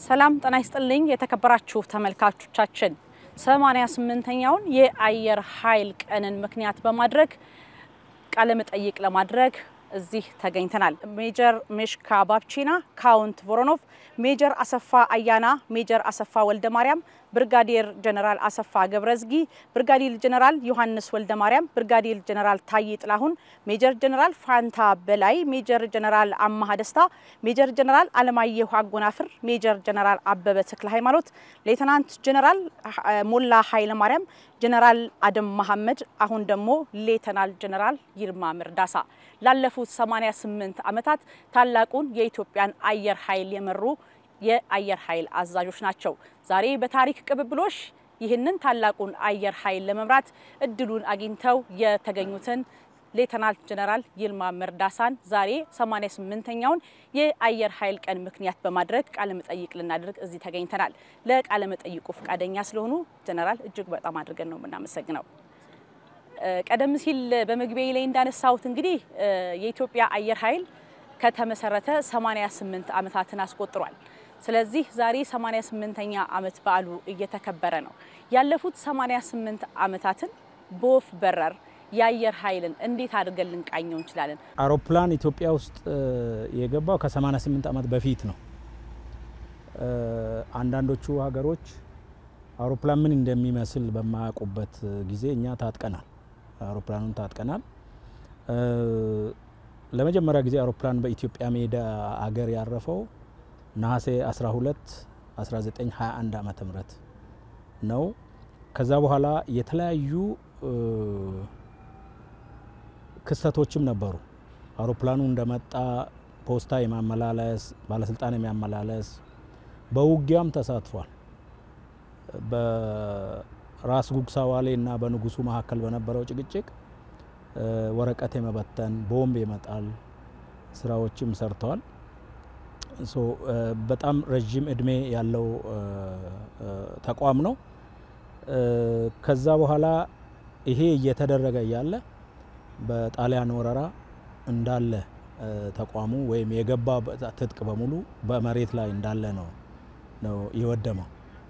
ሰላም ጤና ይስጥልኝ የተከበራችሁ ተመልካቾቻችን፣ 88ኛውን የአየር ኃይል ቀንን ምክንያት በማድረግ ቃለ መጠይቅ ለማድረግ እዚህ ተገኝተናል። ሜጀር ሜሽካ ባብቺና፣ ካውንት ቮሮኖቭ፣ ሜጀር አሰፋ አያና፣ ሜጀር አሰፋ ወልደ ማርያም፣ ብርጋዴር ጀነራል አሰፋ ገብረዝጊ፣ ብርጋዴር ጀነራል ዮሐንስ ወልደ ማርያም፣ ብርጋዴር ጀነራል ታዬ ጥላሁን፣ ሜጀር ጀነራል ፋንታ በላይ፣ ሜጀር ጀነራል አማሃ ደስታ፣ ሜጀር ጀነራል አለማየሁ አጎናፍር፣ ሜጀር ጀነራል አበበ ተክለ ሃይማኖት፣ ሌተናንት ጀነራል ሞላ ኃይለ ማርያም፣ ጀነራል አደም መሐመድ፣ አሁን ደግሞ ሌተናል ጀነራል ይልማ መርዳሳ ላለፉት 88 ዓመታት ታላቁን የኢትዮጵያን አየር ኃይል የመሩ የአየር ኃይል አዛዦች ናቸው። ዛሬ በታሪክ ቅብብሎሽ ይህንን ታላቁን አየር ኃይል ለመምራት እድሉን አግኝተው የተገኙትን ሌተናል ጀነራል ይልማ መርዳሳን ዛሬ 88ኛውን የአየር ኃይል ቀን ምክንያት በማድረግ ቃለ መጠይቅ ልናደርግ እዚህ ተገኝተናል። ለቃለ መጠይቁ ፈቃደኛ ስለሆኑ ጀነራል እጅግ በጣም አድርገን ነው የምናመሰግነው። ቀደም ሲል በመግቢያ ላይ እንዳነሳሁት እንግዲህ የኢትዮጵያ አየር ኃይል ከተመሰረተ 88 ዓመታትን አስቆጥሯል። ስለዚህ ዛሬ 88ኛ ዓመት በዓሉ እየተከበረ ነው። ያለፉት 88 ዓመታትን በወፍ በረር የአየር ኃይልን እንዴት አድርገን ልንቃኘው እንችላለን? አውሮፕላን ኢትዮጵያ ውስጥ የገባው ከ88 ዓመት በፊት ነው። አንዳንዶቹ ሀገሮች አውሮፕላን ምን እንደሚመስል በማያውቁበት ጊዜ እኛ ታጥቀናል። አውሮፕላኑን ታጥቀናል። ለመጀመሪያ ጊዜ አውሮፕላን በኢትዮጵያ ሜዳ አገር ያረፈው ነሐሴ 12 1921 ዓመተ ምህረት ነው። ከዛ በኋላ የተለያዩ ክስተቶችም ነበሩ። አውሮፕላኑ እንደመጣ ፖስታ የማመላለስ ባለስልጣን የሚያመላለስ በውጊያም ተሳትፏል። በራስ ጉግሳ ዋሌ እና በንጉሱ መካከል በነበረው ጭቅጭቅ ወረቀት የመበተን ቦምብ የመጣል ስራዎችም ሰርተዋል። በጣም ረዥም እድሜ ያለው ተቋም ነው። ከዛ በኋላ ይሄ እየተደረገ እያለ በጣሊያን ወረራ እንዳለ ተቋሙ ወይም የገባ ትጥቅ በሙሉ በመሬት ላይ እንዳለ ነው ነው የወደመው።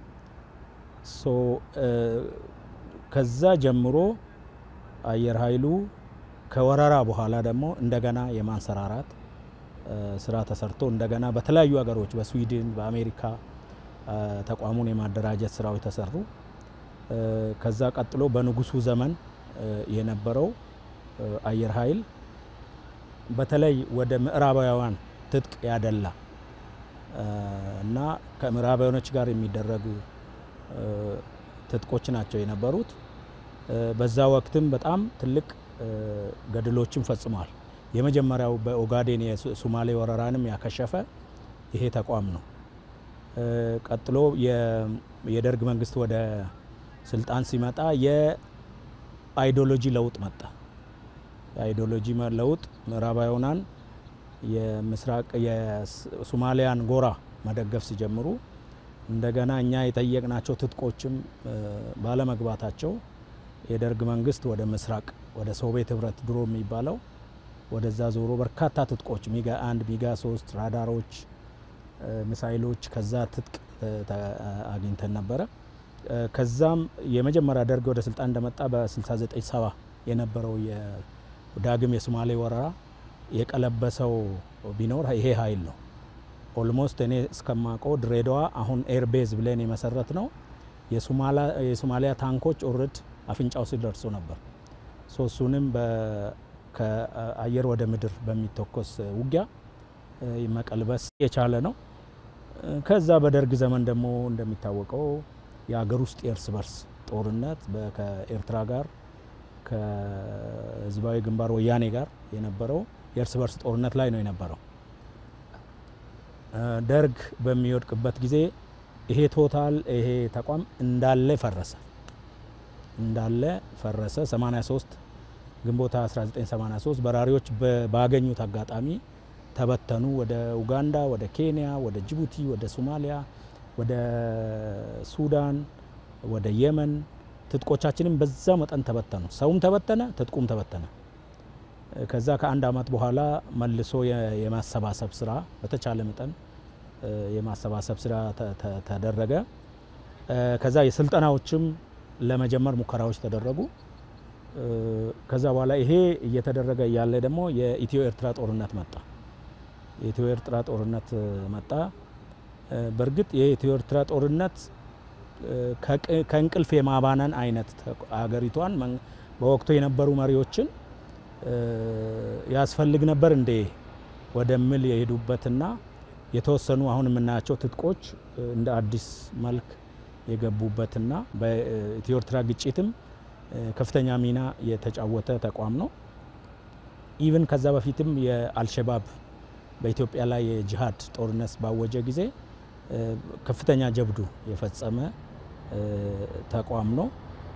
ከዛ ጀምሮ አየር ኃይሉ ከወረራ በኋላ ደግሞ እንደገና የማንሰራራት ስራ ተሰርቶ እንደገና በተለያዩ ሀገሮች በስዊድን፣ በአሜሪካ ተቋሙን የማደራጀት ስራዎች ተሰሩ። ከዛ ቀጥሎ በንጉሱ ዘመን የነበረው አየር ኃይል በተለይ ወደ ምዕራባውያን ትጥቅ ያደላ እና ከምዕራባውያኖች ጋር የሚደረጉ ትጥቆች ናቸው የነበሩት። በዛ ወቅትም በጣም ትልቅ ገድሎችን ፈጽሟል። የመጀመሪያው በኦጋዴን የሱማሌ ወረራንም ያከሸፈ ይሄ ተቋም ነው። ቀጥሎ የደርግ መንግስት ወደ ስልጣን ሲመጣ የአይዲዮሎጂ ለውጥ መጣ። የአይዲዮሎጂ ለውጥ ምዕራባውያንን የምስራቅ የሱማሊያን ጎራ መደገፍ ሲጀምሩ እንደገና እኛ የጠየቅናቸው ትጥቆችም ባለመግባታቸው የደርግ መንግስት ወደ ምስራቅ ወደ ሶቪየት ህብረት ድሮ የሚባለው ወደዛ ዞሮ በርካታ ትጥቆች ሚጋ አንድ ሚጋ ሶስት ራዳሮች፣ ሚሳይሎች ከዛ ትጥቅ አግኝተን ነበረ። ከዛም የመጀመሪያ ደርግ ወደ ስልጣን እንደመጣ በ69 ሰባ የነበረው ዳግም የሶማሌ ወረራ የቀለበሰው ቢኖር ይሄ ኃይል ነው። ኦልሞስት እኔ እስከማውቀው ድሬዳዋ አሁን ኤርቤዝ ብለን የመሰረት ነው የሶማሊያ ታንኮች ኦርድ አፍንጫው ሲል ደርሶ ነበር። ሶስቱንም ከአየር ወደ ምድር በሚተኮስ ውጊያ መቀልበስ የቻለ ነው። ከዛ በደርግ ዘመን ደግሞ እንደሚታወቀው የሀገር ውስጥ የእርስ በርስ ጦርነት ከኤርትራ ጋር ከህዝባዊ ግንባር ወያኔ ጋር የነበረው የእርስ በርስ ጦርነት ላይ ነው የነበረው። ደርግ በሚወድቅበት ጊዜ ይሄ ቶታል ይሄ ተቋም እንዳለ ፈረሰ እንዳለ ፈረሰ። 83 ግንቦት 1983 በራሪዎች ባገኙት አጋጣሚ ተበተኑ። ወደ ኡጋንዳ፣ ወደ ኬንያ፣ ወደ ጅቡቲ፣ ወደ ሶማሊያ፣ ወደ ሱዳን፣ ወደ የመን ትጥቆቻችንም በዛ መጠን ተበተኑ። ሰውም ተበተነ፣ ትጥቁም ተበተነ። ከዛ ከአንድ አመት በኋላ መልሶ የማሰባሰብ ስራ በተቻለ መጠን የማሰባሰብ ስራ ተደረገ። ከዛ የስልጠናዎችም ለመጀመር ሙከራዎች ተደረጉ። ከዛ በኋላ ይሄ እየተደረገ እያለ ደግሞ የኢትዮ ኤርትራ ጦርነት መጣ። የኢትዮ ኤርትራ ጦርነት መጣ። በእርግጥ የኢትዮ ኤርትራ ጦርነት ከእንቅልፍ የማባነን አይነት አገሪቷን በወቅቱ የነበሩ መሪዎችን ያስፈልግ ነበር እንዴ ወደሚል የሄዱበትና የተወሰኑ አሁን የምናያቸው ትጥቆች እንደ አዲስ መልክ የገቡበትና በኢትዮ ኤርትራ ግጭትም ከፍተኛ ሚና የተጫወተ ተቋም ነው። ኢቭን ከዛ በፊትም የአልሸባብ በኢትዮጵያ ላይ የጂሃድ ጦርነት ባወጀ ጊዜ ከፍተኛ ጀብዱ የፈጸመ ተቋም ነው።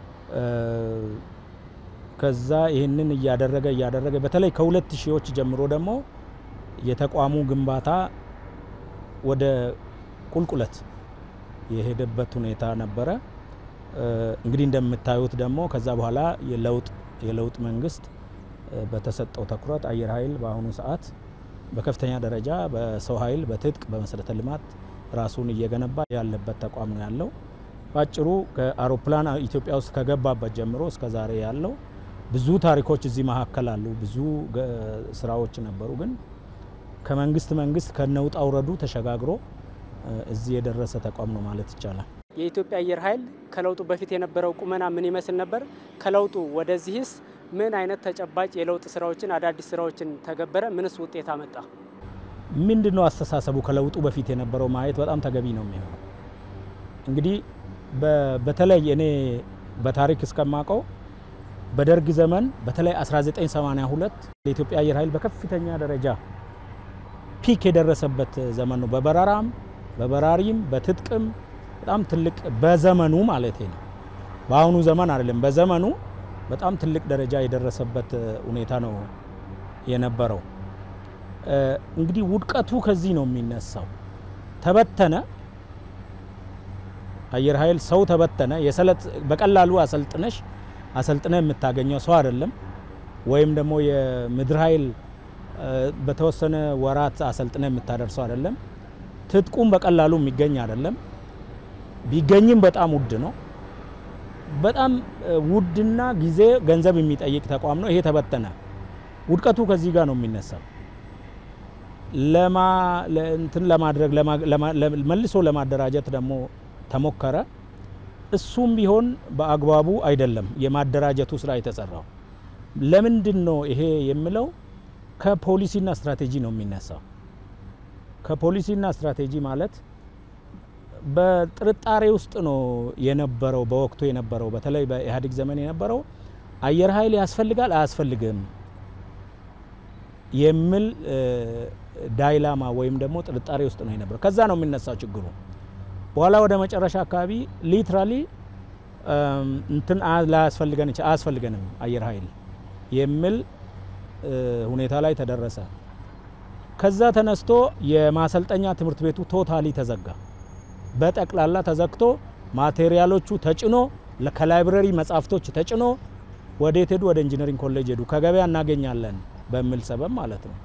ከዛ ይህንን እያደረገ እያደረገ በተለይ ከሁለት ሺዎች ጀምሮ ደግሞ የተቋሙ ግንባታ ወደ ቁልቁለት የሄደበት ሁኔታ ነበረ። እንግዲህ እንደምታዩት ደግሞ ከዛ በኋላ የለውጥ የለውጥ መንግስት በተሰጠው ትኩረት አየር ኃይል በአሁኑ ሰዓት በከፍተኛ ደረጃ በሰው ኃይል፣ በትጥቅ፣ በመሰረተ ልማት ራሱን እየገነባ ያለበት ተቋም ነው ያለው። በአጭሩ ከአውሮፕላን ኢትዮጵያ ውስጥ ከገባበት ጀምሮ እስከ ዛሬ ያለው ብዙ ታሪኮች እዚህ መካከል አሉ። ብዙ ስራዎች ነበሩ። ግን ከመንግስት መንግስት ከነውጣ ውረዱ ተሸጋግሮ እዚህ የደረሰ ተቋም ነው ማለት ይቻላል። የኢትዮጵያ አየር ኃይል ከለውጡ በፊት የነበረው ቁመና ምን ይመስል ነበር? ከለውጡ ወደዚህስ ምን አይነት ተጨባጭ የለውጥ ስራዎችን አዳዲስ ስራዎችን ተገበረ? ምንስ ውጤት አመጣ? ምንድን ነው አስተሳሰቡ? ከለውጡ በፊት የነበረው ማየት በጣም ተገቢ ነው የሚሆነው። እንግዲህ በተለይ እኔ በታሪክ እስከማውቀው በደርግ ዘመን በተለይ 1982 የኢትዮጵያ አየር ኃይል በከፍተኛ ደረጃ ፒክ የደረሰበት ዘመን ነው። በበረራም በበራሪም በትጥቅም በጣም ትልቅ በዘመኑ ማለት ነው። በአሁኑ ዘመን አይደለም፣ በዘመኑ በጣም ትልቅ ደረጃ የደረሰበት ሁኔታ ነው የነበረው። እንግዲህ ውድቀቱ ከዚህ ነው የሚነሳው። ተበተነ አየር ኃይል ሰው ተበተነ። የሰለጥ በቀላሉ አሰልጥነሽ አሰልጥነ የምታገኘው ሰው አይደለም። ወይም ደግሞ የምድር ኃይል በተወሰነ ወራት አሰልጥነ የምታደርሰው አይደለም። ትጥቁም በቀላሉ የሚገኝ አይደለም። ቢገኝም በጣም ውድ ነው። በጣም ውድና ጊዜ ገንዘብ የሚጠይቅ ተቋም ነው። ይሄ ተበተነ። ውድቀቱ ከዚህ ጋር ነው የሚነሳው። ለማ እንትን ለማድረግ መልሶ ለማደራጀት ደግሞ ተሞከረ። እሱም ቢሆን በአግባቡ አይደለም የማደራጀቱ ስራ የተሰራው። ለምንድን ነው ይሄ የምለው? ከፖሊሲና ስትራቴጂ ነው የሚነሳው። ከፖሊሲና ስትራቴጂ ማለት በጥርጣሬ ውስጥ ነው የነበረው በወቅቱ የነበረው በተለይ በኢህአዴግ ዘመን የነበረው አየር ኃይል ያስፈልጋል አያስፈልግም የሚል ዳይላማ ወይም ደግሞ ጥርጣሬ ውስጥ ነው የነበረው። ከዛ ነው የሚነሳው ችግሩ። በኋላ ወደ መጨረሻ አካባቢ ሊትራሊ እንትን ላያስፈልገን አያስፈልገንም አየር ኃይል የሚል ሁኔታ ላይ ተደረሰ። ከዛ ተነስቶ የማሰልጠኛ ትምህርት ቤቱ ቶታሊ ተዘጋ። በጠቅላላ ተዘግቶ ማቴሪያሎቹ ተጭኖ ከላይብረሪ መጽሐፍቶች ተጭኖ ወዴት ሄዱ? ወደ ኢንጂነሪንግ ኮሌጅ ሄዱ። ከገበያ እናገኛለን በሚል ሰበብ ማለት ነው።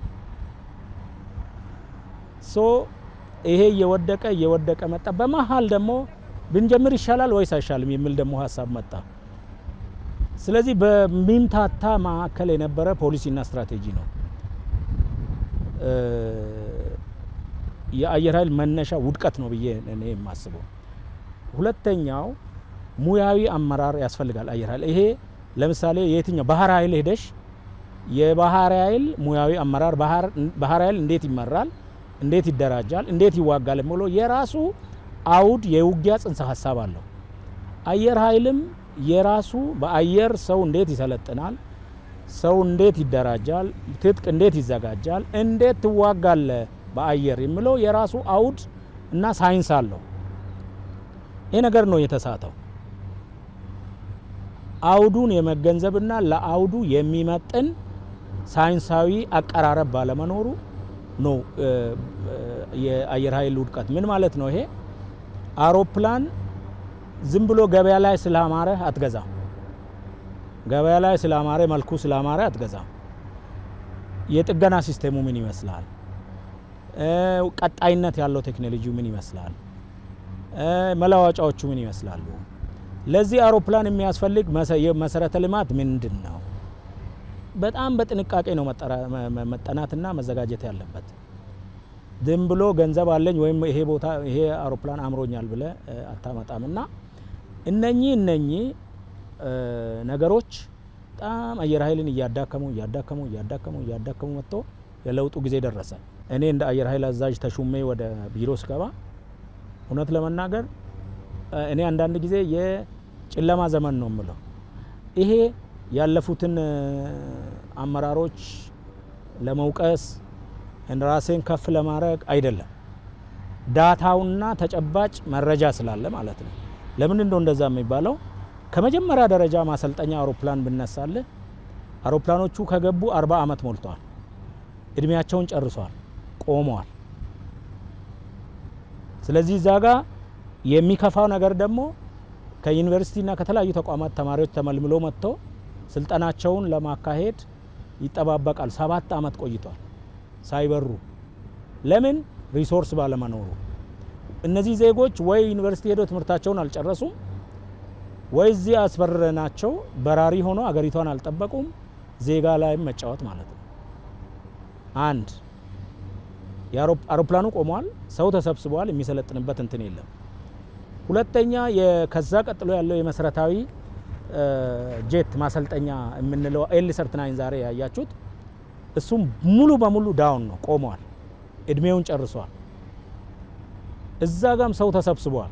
ሶ ይሄ እየወደቀ እየወደቀ መጣ። በመሀል ደግሞ ብንጀምር ይሻላል ወይስ አይሻልም የሚል ደግሞ ሀሳብ መጣ። ስለዚህ በሚምታታ መካከል የነበረ ፖሊሲና ስትራቴጂ ነው የአየር ኃይል መነሻ ውድቀት ነው ብዬ እኔ የማስበው። ሁለተኛው ሙያዊ አመራር ያስፈልጋል አየር ኃይል። ይሄ ለምሳሌ የትኛው ባህር ኃይል ሄደሽ የባህር ኃይል ሙያዊ አመራር ባህር ኃይል እንዴት ይመራል፣ እንዴት ይደራጃል፣ እንዴት ይዋጋል የሚለው የራሱ አውድ የውጊያ ጽንሰ ሀሳብ አለው። አየር ኃይልም የራሱ በአየር ሰው እንዴት ይሰለጥናል፣ ሰው እንዴት ይደራጃል፣ ትጥቅ እንዴት ይዘጋጃል፣ እንዴት ትዋጋለ በአየር የሚለው የራሱ አውድ እና ሳይንስ አለው። ይህ ነገር ነው የተሳተው። አውዱን የመገንዘብና ለአውዱ የሚመጥን ሳይንሳዊ አቀራረብ ባለመኖሩ ነው የአየር ኃይል ውድቀት። ምን ማለት ነው ይሄ? አውሮፕላን ዝም ብሎ ገበያ ላይ ስላማረ አትገዛም። ገበያ ላይ ስላማረ መልኩ ስላማረ አትገዛም። የጥገና ሲስቴሙ ምን ይመስላል? ቀጣይነት ያለው ቴክኖሎጂ ምን ይመስላል፣ መለዋወጫዎቹ ምን ይመስላሉ፣ ለዚህ አውሮፕላን የሚያስፈልግ መሰረተ ልማት ምንድን ነው? በጣም በጥንቃቄ ነው መጠናትና መዘጋጀት ያለበት። ዝም ብሎ ገንዘብ አለኝ ወይም ይሄ ቦታ ይሄ አውሮፕላን አምሮኛል ብለ አታመጣም። እና እነኚህ እነኚህ ነገሮች በጣም አየር ኃይልን እያዳከሙ እያዳከሙ እያዳከሙ እያዳከሙ መጥቶ የለውጡ ጊዜ ደረሰ። እኔ እንደ አየር ኃይል አዛዥ ተሹሜ ወደ ቢሮ ስገባ እውነት ለመናገር እኔ አንዳንድ ጊዜ የጨለማ ዘመን ነው የምለው። ይሄ ያለፉትን አመራሮች ለመውቀስ ራሴን ከፍ ለማድረግ አይደለም፣ ዳታውና ተጨባጭ መረጃ ስላለ ማለት ነው። ለምን እንደው እንደዛ የሚባለው ከመጀመሪያ ደረጃ ማሰልጠኛ አውሮፕላን ብነሳልህ አውሮፕላኖቹ ከገቡ አርባ ዓመት ሞልተዋል። እድሜያቸውን ጨርሷል፣ ቆመዋል። ስለዚህ እዛ ጋ የሚከፋው ነገር ደግሞ ከዩኒቨርሲቲና ከተለያዩ ተቋማት ተማሪዎች ተመልምሎ መጥተው ስልጠናቸውን ለማካሄድ ይጠባበቃል። ሰባት ዓመት ቆይቷል ሳይበሩ። ለምን? ሪሶርስ ባለመኖሩ። እነዚህ ዜጎች ወይ ዩኒቨርሲቲ ሄደው ትምህርታቸውን አልጨረሱም፣ ወይ እዚህ አስበረናቸው በራሪ ሆኖ አገሪቷን አልጠበቁም። ዜጋ ላይም መጫወት ማለት ነው። አንድ አውሮፕላኑ ቆሟል፣ ሰው ተሰብስበዋል፣ የሚሰለጥንበት እንትን የለም። ሁለተኛ ከዛ ቀጥሎ ያለው የመሰረታዊ ጄት ማሰልጠኛ የምንለው ኤል ሰርትናይን ዛሬ ያያችሁት እሱም ሙሉ በሙሉ ዳውን ነው፣ ቆመዋል፣ እድሜውን ጨርሷል። እዛ ጋም ሰው ተሰብስበዋል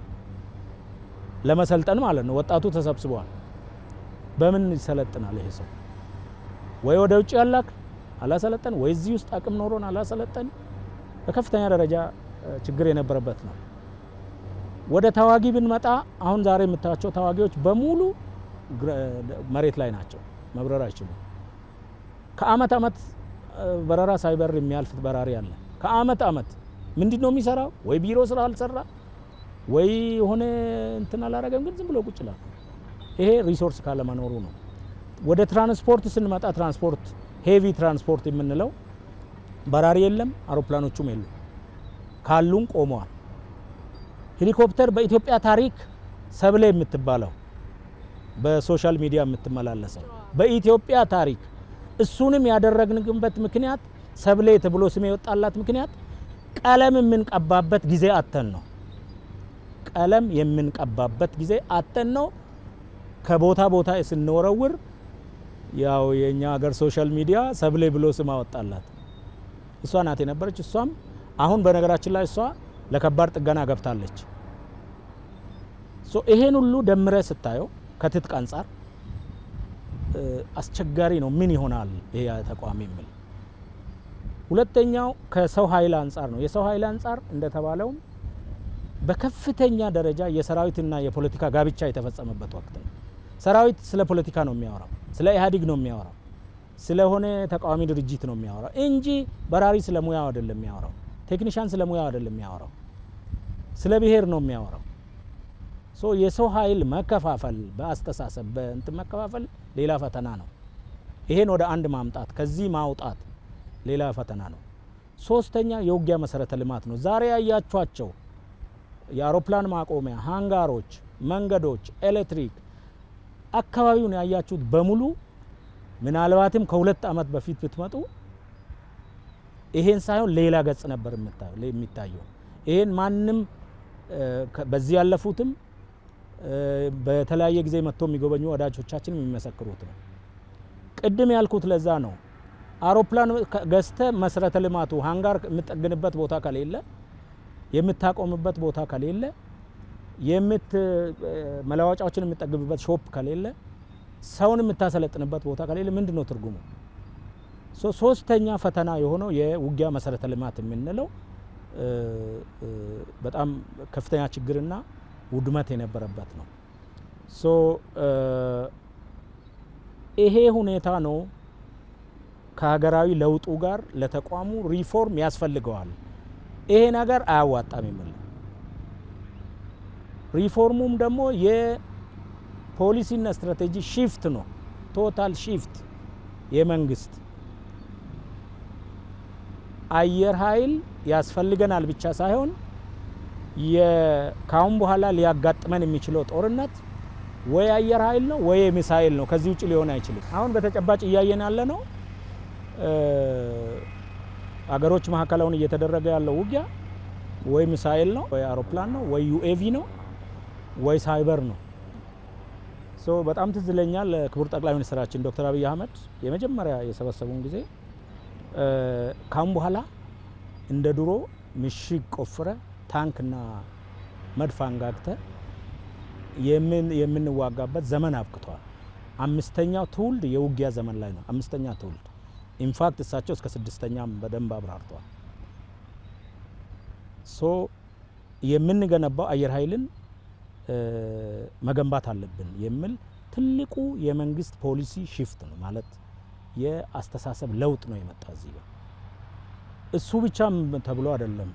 ለመሰልጠን ማለት ነው። ወጣቱ ተሰብስበዋል። በምን ይሰለጥናል ይሄ ሰው? ወይ ወደ ውጭ ያላክ አላሰለጠን፣ ወይ እዚህ ውስጥ አቅም ኖሮን አላሰለጠን። በከፍተኛ ደረጃ ችግር የነበረበት ነው። ወደ ተዋጊ ብንመጣ አሁን ዛሬ የምታያቸው ተዋጊዎች በሙሉ መሬት ላይ ናቸው፣ መብረር አይችሉም። ከአመት አመት በረራ ሳይበር የሚያልፍ በራሪ አለ። ከአመት አመት ምንድን ነው የሚሰራው? ወይ ቢሮ ስራ አልሰራ ወይ የሆነ እንትን አላረገም፣ ግን ዝም ብሎ ቁጭ ይላል። ይሄ ሪሶርስ ካለመኖሩ ነው። ወደ ትራንስፖርት ስንመጣ ትራንስፖርት ሄቪ ትራንስፖርት የምንለው በራሪ የለም፣ አውሮፕላኖቹም የሉም፣ ካሉም ቆመዋል። ሄሊኮፕተር በኢትዮጵያ ታሪክ ሰብለ የምትባለው በሶሻል ሚዲያ የምትመላለሰው በኢትዮጵያ ታሪክ እሱንም ያደረግንበት ምክንያት ሰብሌ ተብሎ ስም የወጣላት ምክንያት ቀለም የምንቀባበት ጊዜ አተን ነው። ቀለም የምንቀባበት ጊዜ አተን ነው። ከቦታ ቦታ ስንወረውር ያው የኛ ሀገር ሶሻል ሚዲያ ሰብሌ ብሎ ስም አወጣላት። እሷ ናት የነበረች። እሷም አሁን በነገራችን ላይ እሷ ለከባድ ጥገና ገብታለች። ይሄን ሁሉ ደምረ ስታየው ከትጥቅ አንጻር አስቸጋሪ ነው። ምን ይሆናል ይሄ ተቋም የሚል ሁለተኛው ከሰው ኃይል አንጻር ነው። የሰው ኃይል አንጻር እንደተባለውም በከፍተኛ ደረጃ የሰራዊትና የፖለቲካ ጋብቻ የተፈጸመበት ወቅት ነው። ሰራዊት ስለ ፖለቲካ ነው የሚያወራው፣ ስለ ኢህአዴግ ነው የሚያወራው፣ ስለሆነ ተቃዋሚ ድርጅት ነው የሚያወራው እንጂ በራሪ ስለ ሙያው አይደለም የሚያወራው። ቴክኒሻን ስለ ሙያው አይደለም የሚያወራው፣ ስለ ብሔር ነው የሚያወራው። ሶ የሰው ኃይል መከፋፈል በአስተሳሰብ በእንትን መከፋፈል ሌላ ፈተና ነው። ይሄን ወደ አንድ ማምጣት ከዚህ ማውጣት ሌላ ፈተና ነው። ሶስተኛ የውጊያ መሰረተ ልማት ነው። ዛሬ ያያችኋቸው የአውሮፕላን ማቆሚያ፣ ሃንጋሮች፣ መንገዶች፣ ኤሌክትሪክ አካባቢውን ያያችሁት በሙሉ ምናልባትም ከሁለት ዓመት በፊት ብትመጡ ይሄን ሳይሆን ሌላ ገጽ ነበር የሚታየው። ይሄን ማንም በዚህ ያለፉትም በተለያየ ጊዜ መጥቶ የሚጎበኙ ወዳጆቻችን የሚመሰክሩት ነው። ቅድም ያልኩት ለዛ ነው። አውሮፕላን ገዝተ መሰረተ ልማቱ ሃንጋር የምጠግንበት ቦታ ከሌለ፣ የምታቆምበት ቦታ ከሌለ፣ የምት መለዋወጫዎችን የምጠግብበት ሾፕ ከሌለ፣ ሰውን የምታሰለጥንበት ቦታ ከሌለ ምንድን ነው ትርጉሙ? ሶስተኛ ፈተና የሆነው የውጊያ መሰረተ ልማት የምንለው በጣም ከፍተኛ ችግርና ውድመት የነበረበት ነው። ሶ ይሄ ሁኔታ ነው ከሀገራዊ ለውጡ ጋር ለተቋሙ ሪፎርም ያስፈልገዋል፣ ይሄ ነገር አያዋጣም የሚል ሪፎርሙም ደግሞ የፖሊሲና ስትራቴጂ ሺፍት ነው። ቶታል ሺፍት የመንግስት አየር ኃይል ያስፈልገናል ብቻ ሳይሆን ከአሁን በኋላ ሊያጋጥመን የሚችለው ጦርነት ወይ አየር ኃይል ነው ወይ ሚሳኤል ነው። ከዚህ ውጭ ሊሆን አይችልም። አሁን በተጨባጭ እያየን ያለ ነው። አገሮች መካከል አሁን እየተደረገ ያለው ውጊያ ወይ ሚሳኤል ነው ወይ አውሮፕላን ነው ወይ ዩኤቪ ነው ወይ ሳይበር ነው። ሶ በጣም ትዝ ይለኛል ክቡር ጠቅላይ ሚኒስትራችን ዶክተር አብይ አህመድ የመጀመሪያ የሰበሰቡን ጊዜ ካሁን በኋላ እንደ ድሮ ምሽግ ቆፍረ ታንክና መድፍ አንጋግተ የምንዋጋበት ዘመን አብቅቷል። አምስተኛው ትውልድ የውጊያ ዘመን ላይ ነው። አምስተኛ ትውልድ ኢንፋክት እሳቸው እስከ ስድስተኛም በደንብ አብራርተዋል። ሶ የምንገነባው አየር ኃይልን መገንባት አለብን የሚል ትልቁ የመንግስት ፖሊሲ ሽፍት ነው ማለት የአስተሳሰብ ለውጥ ነው የመጣ እዚህ ጋር። እሱ ብቻም ተብሎ አይደለም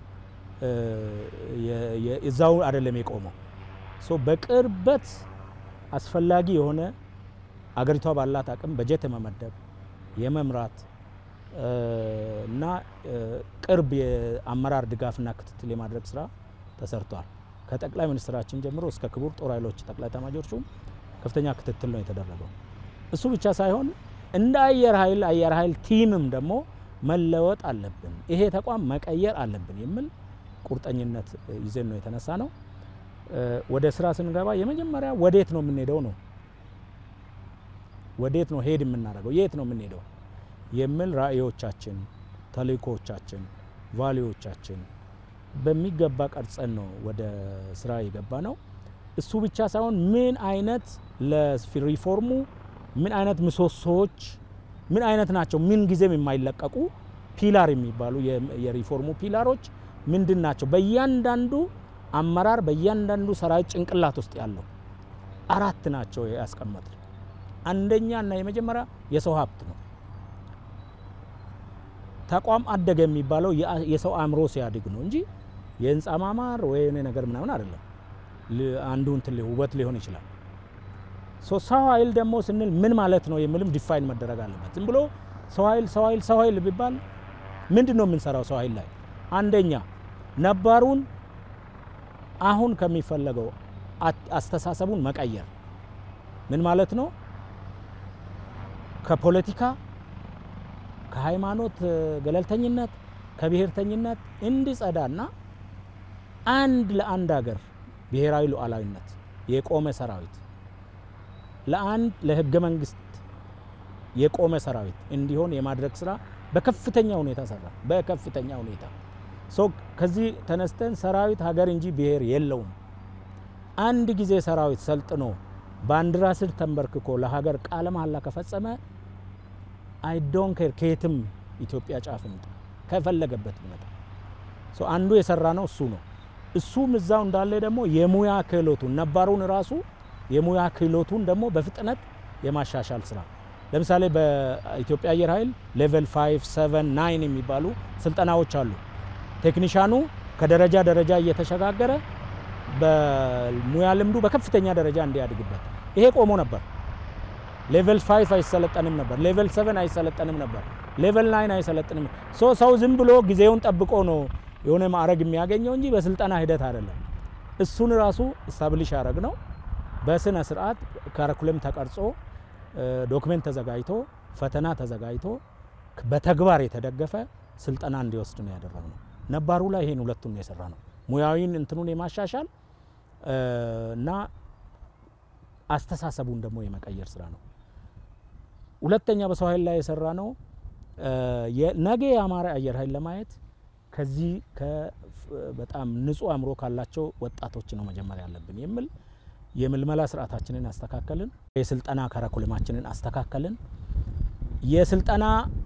እዛው አይደለም የቆመው። ሶ በቅርበት አስፈላጊ የሆነ አገሪቷ ባላት አቅም በጀት የመመደብ የመምራት እና ቅርብ የአመራር ድጋፍና ክትትል የማድረግ ስራ ተሰርቷል። ከጠቅላይ ሚኒስትራችን ጀምሮ እስከ ክቡር ጦር ኃይሎች ጠቅላይ ኤታማዦር ሹም ከፍተኛ ክትትል ነው የተደረገው። እሱ ብቻ ሳይሆን እንደ አየር ኃይል አየር ኃይል ቲምም ደግሞ መለወጥ አለብን፣ ይሄ ተቋም መቀየር አለብን የሚል ቁርጠኝነት ይዘን ነው የተነሳ ነው። ወደ ስራ ስንገባ የመጀመሪያ ወዴት ነው የምንሄደው ነው ወዴት ነው ሄድ የምናደርገው የት ነው የምንሄደው የሚል ራዕዮቻችን፣ ተልእኮዎቻችን፣ ቫሊዎቻችን በሚገባ ቀርጸን ነው ወደ ስራ የገባ ነው። እሱ ብቻ ሳይሆን ምን አይነት ለሪፎርሙ ምን አይነት ምሰሶዎች ምን አይነት ናቸው፣ ምን ጊዜም የማይለቀቁ ፒላር የሚባሉ የሪፎርሙ ፒላሮች ምንድን ናቸው? በእያንዳንዱ አመራር በእያንዳንዱ ሰራዊት ጭንቅላት ውስጥ ያለው አራት ናቸው ያስቀመጥ አንደኛ እና የመጀመሪያ የሰው ሀብት ነው። ተቋም አደገ የሚባለው የሰው አእምሮ ሲያድግ ነው እንጂ የህንፃ ማማር ወይ የሆነ ነገር ምናምን አይደለም። አንዱ እንትን ውበት ሊሆን ይችላል። ሰው ኃይል ደግሞ ስንል ምን ማለት ነው የሚልም ዲፋይን መደረግ አለበት። ዝም ብሎ ሰው ኃይል ሰው ኃይል ሰው ኃይል ቢባል ምንድን ነው የምንሰራው ሰው ኃይል ላይ? አንደኛ ነባሩን አሁን ከሚፈለገው አስተሳሰቡን መቀየር ምን ማለት ነው? ከፖለቲካ ከሃይማኖት ገለልተኝነት ከብሔርተኝነት እንዲጸዳና አንድ ለአንድ ሀገር ብሔራዊ ሉዓላዊነት የቆመ ሰራዊት ለአንድ ለህገ መንግስት የቆመ ሰራዊት እንዲሆን የማድረግ ስራ በከፍተኛ ሁኔታ ሰራ። በከፍተኛ ሁኔታ ሶ ከዚህ ተነስተን ሰራዊት ሀገር እንጂ ብሔር የለውም። አንድ ጊዜ ሰራዊት ሰልጥኖ ባንዲራ ስር ተንበርክኮ ለሀገር ቃለ መሐላ ከፈጸመ አይ ዶን ኬር ከየትም ኢትዮጵያ ጫፍ ይምጣ ከፈለገበት ይመጣ። ሶ አንዱ የሰራ ነው እሱ ነው። እሱም እዛው እንዳለ ደግሞ የሙያ ክህሎቱን ነባሩን ራሱ የሙያ ክህሎቱን ደግሞ በፍጥነት የማሻሻል ስራ ለምሳሌ በኢትዮጵያ አየር ኃይል ሌቨል 5 7 9 የሚባሉ ስልጠናዎች አሉ። ቴክኒሻኑ ከደረጃ ደረጃ እየተሸጋገረ በሙያ ልምዱ በከፍተኛ ደረጃ እንዲያድግበት ይሄ ቆሞ ነበር። ሌቨል 5 አይሰለጠንም ነበር። ሌቨል 7 አይሰለጠንም ነበር። ሌቨል 9 አይሰለጥንም። ሶ ሰው ዝም ብሎ ጊዜውን ጠብቆ ነው የሆነ ማዕረግ የሚያገኘው እንጂ በስልጠና ሂደት አይደለም። እሱን ራሱ ስታብሊሽ ያደረግ ነው። በስነ ስርዓት ካረኩለም ተቀርጾ ዶክሜንት ተዘጋጅቶ ፈተና ተዘጋጅቶ በተግባር የተደገፈ ስልጠና እንዲወስድ ነው ያደረግነው። ነባሩ ላይ ይሄን ሁለቱን ነው የሰራ ነው። ሙያዊን እንትኑን የማሻሻል እና አስተሳሰቡን ደግሞ የመቀየር ስራ ነው። ሁለተኛ በሰው ኃይል ላይ የሰራ ነው ነገ የአማረ አየር ኃይል ለማየት ከዚህ በጣም ንጹህ አእምሮ ካላቸው ወጣቶች ነው መጀመሪያ ያለብን የሚል የምልመላ ስርዓታችንን አስተካከልን። የስልጠና ከረኩልማችንን አስተካከልን። የስልጠና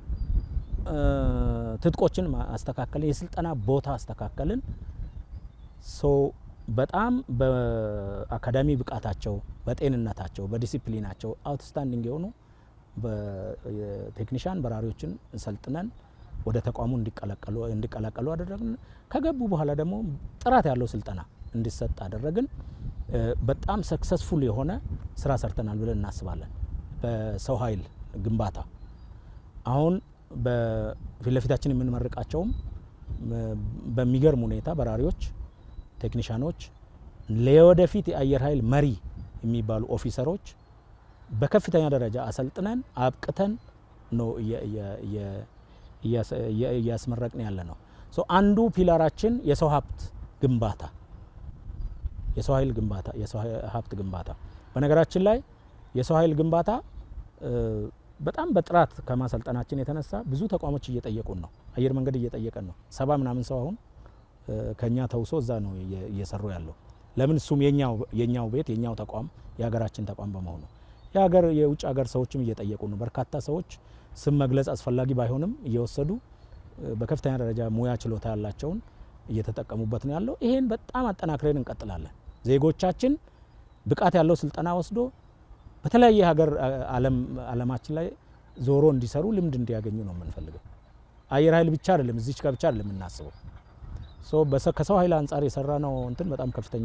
ትጥቆችን አስተካከልን። የስልጠና ቦታ አስተካከልን። ሶ በጣም በአካዳሚ ብቃታቸው፣ በጤንነታቸው፣ በዲሲፕሊናቸው አውትስታንዲንግ የሆኑ ቴክኒሻን በራሪዎችን ሰልጥነን ወደ ተቋሙ እንዲቀላቀሉ አደረግን። ከገቡ በኋላ ደግሞ ጥራት ያለው ስልጠና እንዲሰጥ አደረግን። በጣም ሰክሰስፉል የሆነ ስራ ሰርተናል ብለን እናስባለን። በሰው ኃይል ግንባታ አሁን በፊት ለፊታችን የምንመርቃቸውም በሚገርም ሁኔታ በራሪዎች፣ ቴክኒሻኖች፣ ለወደፊት የአየር ኃይል መሪ የሚባሉ ኦፊሰሮች በከፍተኛ ደረጃ አሰልጥነን አብቅተን ነው እያስመረቅን ያለ ነው። አንዱ ፒላራችን የሰው ሀብት ግንባታ የሰው ኃይል ግንባታ የሰው ሀብት ግንባታ። በነገራችን ላይ የሰው ኃይል ግንባታ በጣም በጥራት ከማሰልጠናችን የተነሳ ብዙ ተቋሞች እየጠየቁን ነው። አየር መንገድ እየጠየቀን ነው። ሰባ ምናምን ሰው አሁን ከኛ ተውሶ እዛ ነው እየሰሩ ያለው። ለምን እሱም የኛው ቤት የኛው ተቋም የሀገራችን ተቋም በመሆኑ የሀገር የውጭ ሀገር ሰዎችም እየጠየቁ ነው። በርካታ ሰዎች ስም መግለጽ አስፈላጊ ባይሆንም እየወሰዱ በከፍተኛ ደረጃ ሙያ ችሎታ ያላቸውን እየተጠቀሙበት ነው ያለው። ይሄን በጣም አጠናክረን እንቀጥላለን። ዜጎቻችን ብቃት ያለው ስልጠና ወስዶ በተለያየ ሀገር ዓለማችን ላይ ዞሮ እንዲሰሩ ልምድ እንዲያገኙ ነው የምንፈልገው። አየር ኃይል ብቻ አይደለም፣ እዚች ጋር ብቻ አይደለም የምናስበው። ከሰው ኃይል አንጻር የሰራ ነው እንትን በጣም ከፍተኛ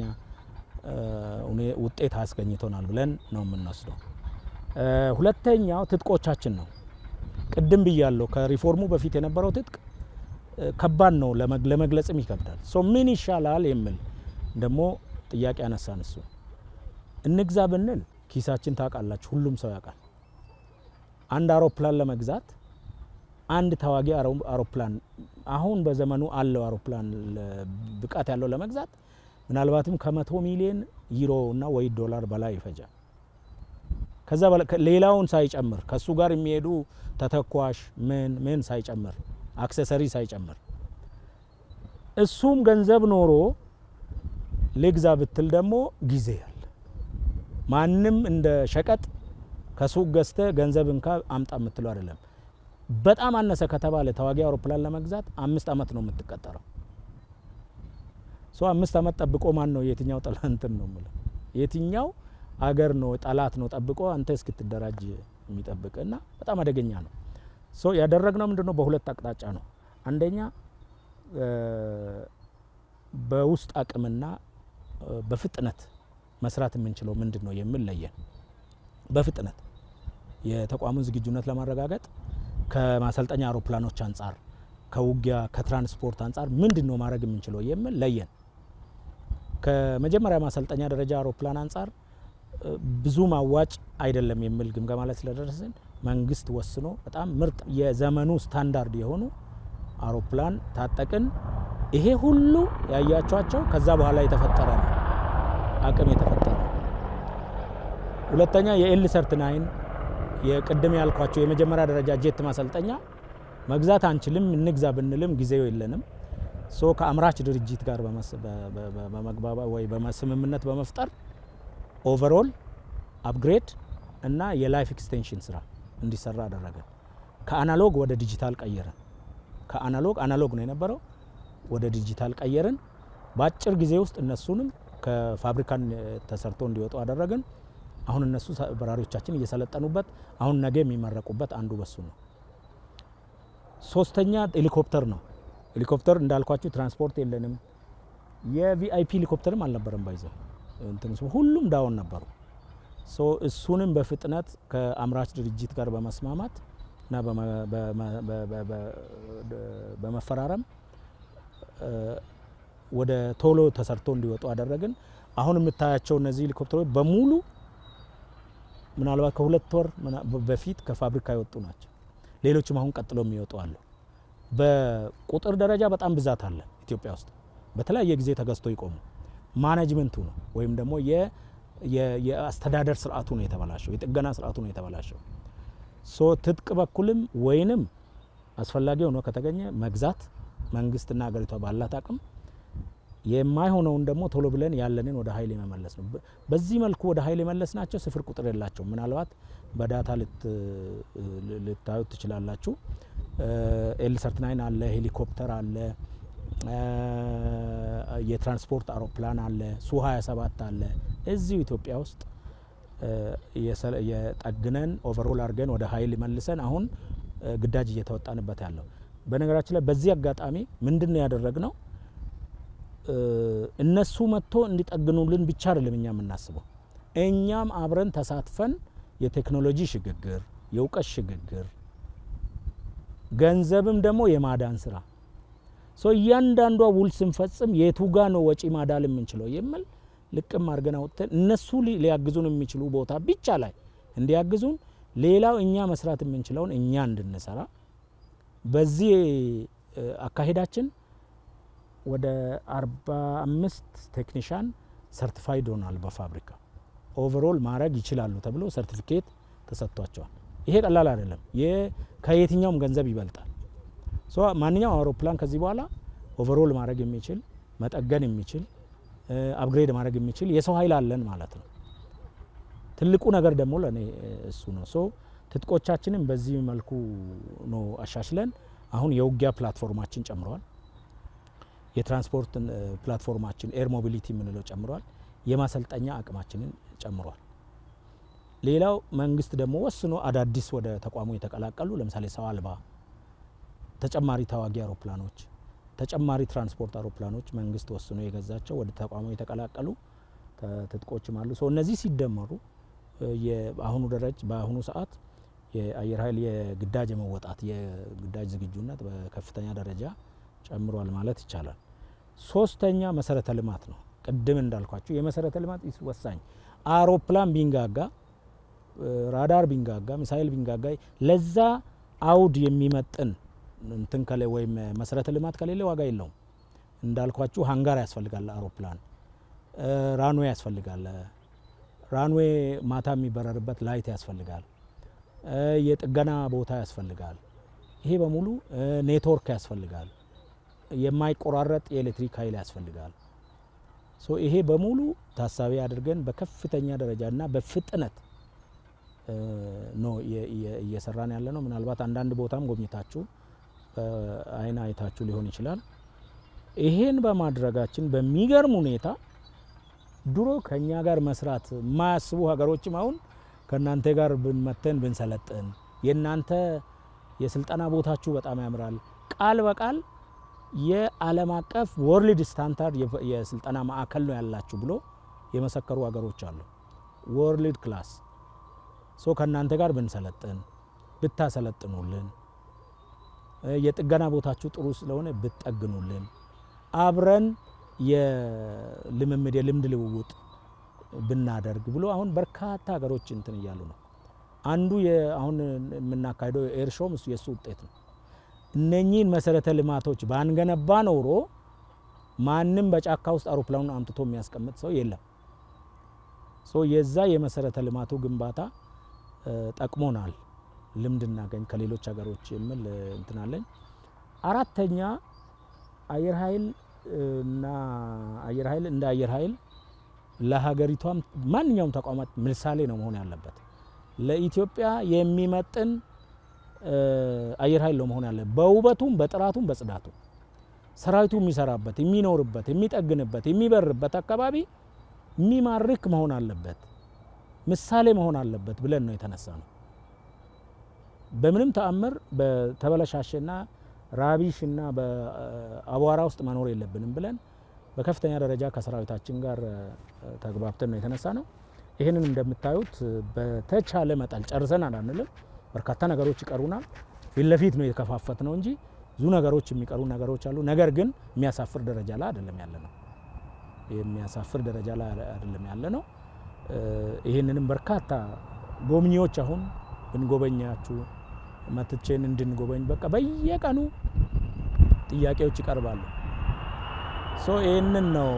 ውጤት አስገኝቶናል ብለን ነው የምንወስደው። ሁለተኛው ትጥቆቻችን ነው። ቅድም ብያለሁ፣ ከሪፎርሙ በፊት የነበረው ትጥቅ ከባድ ነው፣ ለመግለጽም ይከብዳል። ሶ ምን ይሻላል የሚል ደግሞ ጥያቄ ያነሳን እሱ እንግዛ ብንል ኪሳችን ታውቃላችሁ፣ ሁሉም ሰው ያውቃል። አንድ አውሮፕላን ለመግዛት አንድ ተዋጊ አውሮፕላን አሁን በዘመኑ አለው አውሮፕላን ብቃት ያለው ለመግዛት ምናልባትም ከመቶ ሚሊዮን ዩሮ እና ወይ ዶላር በላይ ይፈጃል። ከዛ ሌላውን ሳይጨምር ከሱ ጋር የሚሄዱ ተተኳሽ ምን ምን ሳይጨምር አክሰሰሪ ሳይጨምር እሱም ገንዘብ ኖሮ ልግዛ ብትል ደግሞ ጊዜ ያለ ማንም እንደ ሸቀጥ ከሱቅ ገዝተ ገንዘብ እንካ አምጣ የምትለው አይደለም። በጣም አነሰ ከተባለ ተዋጊ አውሮፕላን ለመግዛት አምስት ዓመት ነው የምትቀጠረው። ሶ አምስት ዓመት ጠብቆ ማን ነው የትኛው ጠላንትን ነው የምለው የትኛው አገር ነው ጠላት ነው ጠብቆ አንተ እስክትደራጅ የሚጠብቅ እና በጣም አደገኛ ነው። ሶ ያደረግነው ምንድነው? በሁለት አቅጣጫ ነው። አንደኛ በውስጥ አቅምና በፍጥነት መስራት የምንችለው ምንድን ነው የሚል ለየን። በፍጥነት የተቋሙን ዝግጁነት ለማረጋገጥ ከማሰልጠኛ አውሮፕላኖች አንጻር፣ ከውጊያ ከትራንስፖርት አንጻር ምንድን ነው ማድረግ የምንችለው የሚል ለየን። ከመጀመሪያ ማሰልጠኛ ደረጃ አውሮፕላን አንጻር ብዙ ማዋጭ አይደለም የሚል ግምገማ ላይ ስለደረስን መንግስት ወስኖ በጣም ምርጥ የዘመኑ ስታንዳርድ የሆኑ አውሮፕላን ታጠቅን። ይሄ ሁሉ ያያቸዋቸው ከዛ በኋላ የተፈጠረ ነው አቅም የተፈጠረ ነው። ሁለተኛ የኤል ሰርት ናይን የቅድም ያልኳቸው የመጀመሪያ ደረጃ ጄት ማሰልጠኛ መግዛት አንችልም፣ እንግዛ ብንልም ጊዜው የለንም። ሶ ከአምራች ድርጅት ጋር በመግባባ ወይ በስምምነት በመፍጠር ኦቨርኦል አፕግሬድ እና የላይፍ ኤክስቴንሽን ስራ እንዲሰራ አደረገ። ከአናሎግ ወደ ዲጂታል ቀየረን። ከአናሎግ አናሎግ ነው የነበረው ወደ ዲጂታል ቀየርን። በአጭር ጊዜ ውስጥ እነሱንም ከፋብሪካን ተሰርቶ እንዲወጡ አደረግን። አሁን እነሱ በራሪዎቻችን እየሰለጠኑበት አሁን ነገ የሚመረቁበት አንዱ በሱ ነው። ሶስተኛ ሄሊኮፕተር ነው። ሄሊኮፕተር እንዳልኳችሁ ትራንስፖርት የለንም። የቪአይፒ ሄሊኮፕተርም አልነበረም። ባይዘው እንትን ሁሉም ዳውን ነበሩ። ሶ እሱንም በፍጥነት ከአምራች ድርጅት ጋር በመስማማት እና በመፈራረም ወደ ቶሎ ተሰርቶ እንዲወጡ አደረግን። አሁን የምታያቸው እነዚህ ሄሊኮፕተሮች በሙሉ ምናልባት ከሁለት ወር በፊት ከፋብሪካ የወጡ ናቸው። ሌሎችም አሁን ቀጥሎ የሚወጡ አሉ። በቁጥር ደረጃ በጣም ብዛት አለ ኢትዮጵያ ውስጥ በተለያየ ጊዜ ተገዝቶ ይቆሙ። ማኔጅመንቱ ነው ወይም ደግሞ የአስተዳደር ስርዓቱ ነው የተበላሸው፣ የጥገና ስርዓቱ ነው የተበላሸው። ሶ ትጥቅ በኩልም ወይንም አስፈላጊ ሆኖ ከተገኘ መግዛት መንግስትና ሀገሪቷ ባላት አቅም የማይሆነውን ደግሞ ቶሎ ብለን ያለንን ወደ ኃይል የመመለስ ነው። በዚህ መልኩ ወደ ኃይል የመለስ ናቸው። ስፍር ቁጥር የላቸውም። ምናልባት በዳታ ልታዩት ትችላላችሁ። ኤል ሰርት ናይን አለ፣ ሄሊኮፕተር አለ፣ የትራንስፖርት አውሮፕላን አለ፣ ሱ 27 አለ። እዚሁ ኢትዮጵያ ውስጥ የጠግነን ኦቨርሆል አድርገን ወደ ኃይል መልሰን አሁን ግዳጅ እየተወጣንበት ያለው። በነገራችን ላይ በዚህ አጋጣሚ ምንድን ነው ያደረግነው? እነሱ መጥቶ እንዲጠግኑልን ብቻ አይደለም እኛ የምናስበው፣ እኛም አብረን ተሳትፈን የቴክኖሎጂ ሽግግር፣ የእውቀት ሽግግር ገንዘብም ደግሞ የማዳን ስራ ሶ እያንዳንዷ ውል ስንፈጽም የቱ ጋ ነው ወጪ ማዳል የምንችለው የሚል ልቅም አድርገን አውጥተን እነሱ ሊያግዙን የሚችሉ ቦታ ብቻ ላይ እንዲያግዙን፣ ሌላው እኛ መስራት የምንችለውን እኛ እንድንሰራ በዚህ አካሄዳችን ወደ 45 ቴክኒሻን ሰርቲፋይድ ሆናል። በፋብሪካ ኦቨሮል ማድረግ ይችላሉ ተብሎ ሰርቲፊኬት ተሰጥቷቸዋል። ይሄ ቀላል አይደለም። ከየትኛውም ገንዘብ ይበልጣል። ሶ ማንኛውም አውሮፕላን ከዚህ በኋላ ኦቨሮል ማድረግ የሚችል መጠገን የሚችል አፕግሬድ ማድረግ የሚችል የሰው ኃይል አለን ማለት ነው። ትልቁ ነገር ደግሞ ለእኔ እሱ ነው። ሶ ትጥቆቻችንም በዚህ መልኩ ነው አሻሽለን አሁን የውጊያ ፕላትፎርማችን ጨምረዋል። የትራንስፖርት ፕላትፎርማችን ኤር ሞቢሊቲ የምንለው ጨምሯል። የማሰልጠኛ አቅማችንን ጨምሯል። ሌላው መንግስት ደግሞ ወስኖ አዳዲስ ወደ ተቋሙ የተቀላቀሉ ለምሳሌ ሰው አልባ ተጨማሪ ተዋጊ አውሮፕላኖች፣ ተጨማሪ ትራንስፖርት አውሮፕላኖች መንግስት ወስኖ የገዛቸው ወደ ተቋሙ የተቀላቀሉ ትጥቆችም አሉ። ሰው እነዚህ ሲደመሩ በአሁኑ ደረጃ በአሁኑ ሰዓት የአየር ኃይል የግዳጅ የመወጣት የግዳጅ ዝግጁነት በከፍተኛ ደረጃ ጨምሯል ማለት ይቻላል። ሶስተኛ መሰረተ ልማት ነው። ቅድም እንዳልኳችሁ የመሰረተ ልማት ወሳኝ አውሮፕላን ቢንጋጋ፣ ራዳር ቢንጋጋ፣ ሚሳይል ቢንጋጋ ለዛ አውድ የሚመጥን እንትን ከለ ወይም መሰረተ ልማት ከሌለ ዋጋ የለውም። እንዳልኳችሁ ሃንጋር ያስፈልጋል፣ አውሮፕላን ራንዌ ያስፈልጋል፣ ራንዌ ማታ የሚበረርበት ላይት ያስፈልጋል፣ የጥገና ቦታ ያስፈልጋል። ይሄ በሙሉ ኔትወርክ ያስፈልጋል፣ የማይቆራረጥ የኤሌክትሪክ ኃይል ያስፈልጋል። ሶ ይሄ በሙሉ ታሳቢ አድርገን በከፍተኛ ደረጃ እና በፍጥነት ነው እየሰራን ያለ ነው። ምናልባት አንዳንድ ቦታም ጎብኝታችሁ በአይን አይታችሁ ሊሆን ይችላል። ይሄን በማድረጋችን በሚገርም ሁኔታ ድሮ ከኛ ጋር መስራት የማያስቡ ሀገሮችም አሁን ከእናንተ ጋር ብንመተን ብንሰለጥን የእናንተ የስልጠና ቦታችሁ በጣም ያምራል፣ ቃል በቃል የዓለም አቀፍ ወርልድ ስታንዳርድ የስልጠና ማዕከል ነው ያላችሁ ብሎ የመሰከሩ ሀገሮች አሉ። ወርልድ ክላስ ሶ ከእናንተ ጋር ብንሰለጥን ብታሰለጥኑልን፣ የጥገና ቦታችሁ ጥሩ ስለሆነ ብትጠግኑልን፣ አብረን የልምምድ የልምድ ልውውጥ ብናደርግ ብሎ አሁን በርካታ ሀገሮች እንትን እያሉ ነው። አንዱ አሁን የምናካሄደው ኤር ሾውም የእሱ ውጤት ነው። እነኚህን መሰረተ ልማቶች ባንገነባ ኖሮ ማንም በጫካ ውስጥ አውሮፕላኑን አምጥቶ የሚያስቀምጥ ሰው የለም። ሶ የዛ የመሰረተ ልማቱ ግንባታ ጠቅሞናል፣ ልምድ እናገኝ ከሌሎች ሀገሮች የሚል እንትናለኝ። አራተኛ አየር ኃይል እና አየር ኃይል እንደ አየር ኃይል ለሀገሪቷም ማንኛውም ተቋማት ምሳሌ ነው መሆን ያለበት። ለኢትዮጵያ የሚመጥን አየር ኃይል ነው መሆን ያለበት፣ በውበቱም በጥራቱም በጽዳቱም ሰራዊቱ የሚሰራበት የሚኖርበት የሚጠግንበት የሚበርበት አካባቢ የሚማርክ መሆን አለበት፣ ምሳሌ መሆን አለበት ብለን ነው የተነሳ ነው። በምንም ተአምር በተበለሻሸና ራቢሽና በአቧራ ውስጥ መኖር የለብንም ብለን በከፍተኛ ደረጃ ከሰራዊታችን ጋር ተግባብተን ነው የተነሳ ነው። ይህንን እንደምታዩት በተቻለ መጠን ጨርሰናል አንልም። በርካታ ነገሮች ይቀሩናል። ፊት ለፊት ነው የተከፋፈት ነው እንጂ ብዙ ነገሮች የሚቀሩ ነገሮች አሉ። ነገር ግን የሚያሳፍር ደረጃ ላይ አይደለም ያለ ነው። የሚያሳፍር ደረጃ ላይ አይደለም ያለ ነው። ይህንንም በርካታ ጎብኚዎች አሁን ብንጎበኛችሁ መትቼን እንድንጎበኝ በቃ በየቀኑ ጥያቄዎች ይቀርባሉ። ሶ ይህንን ነው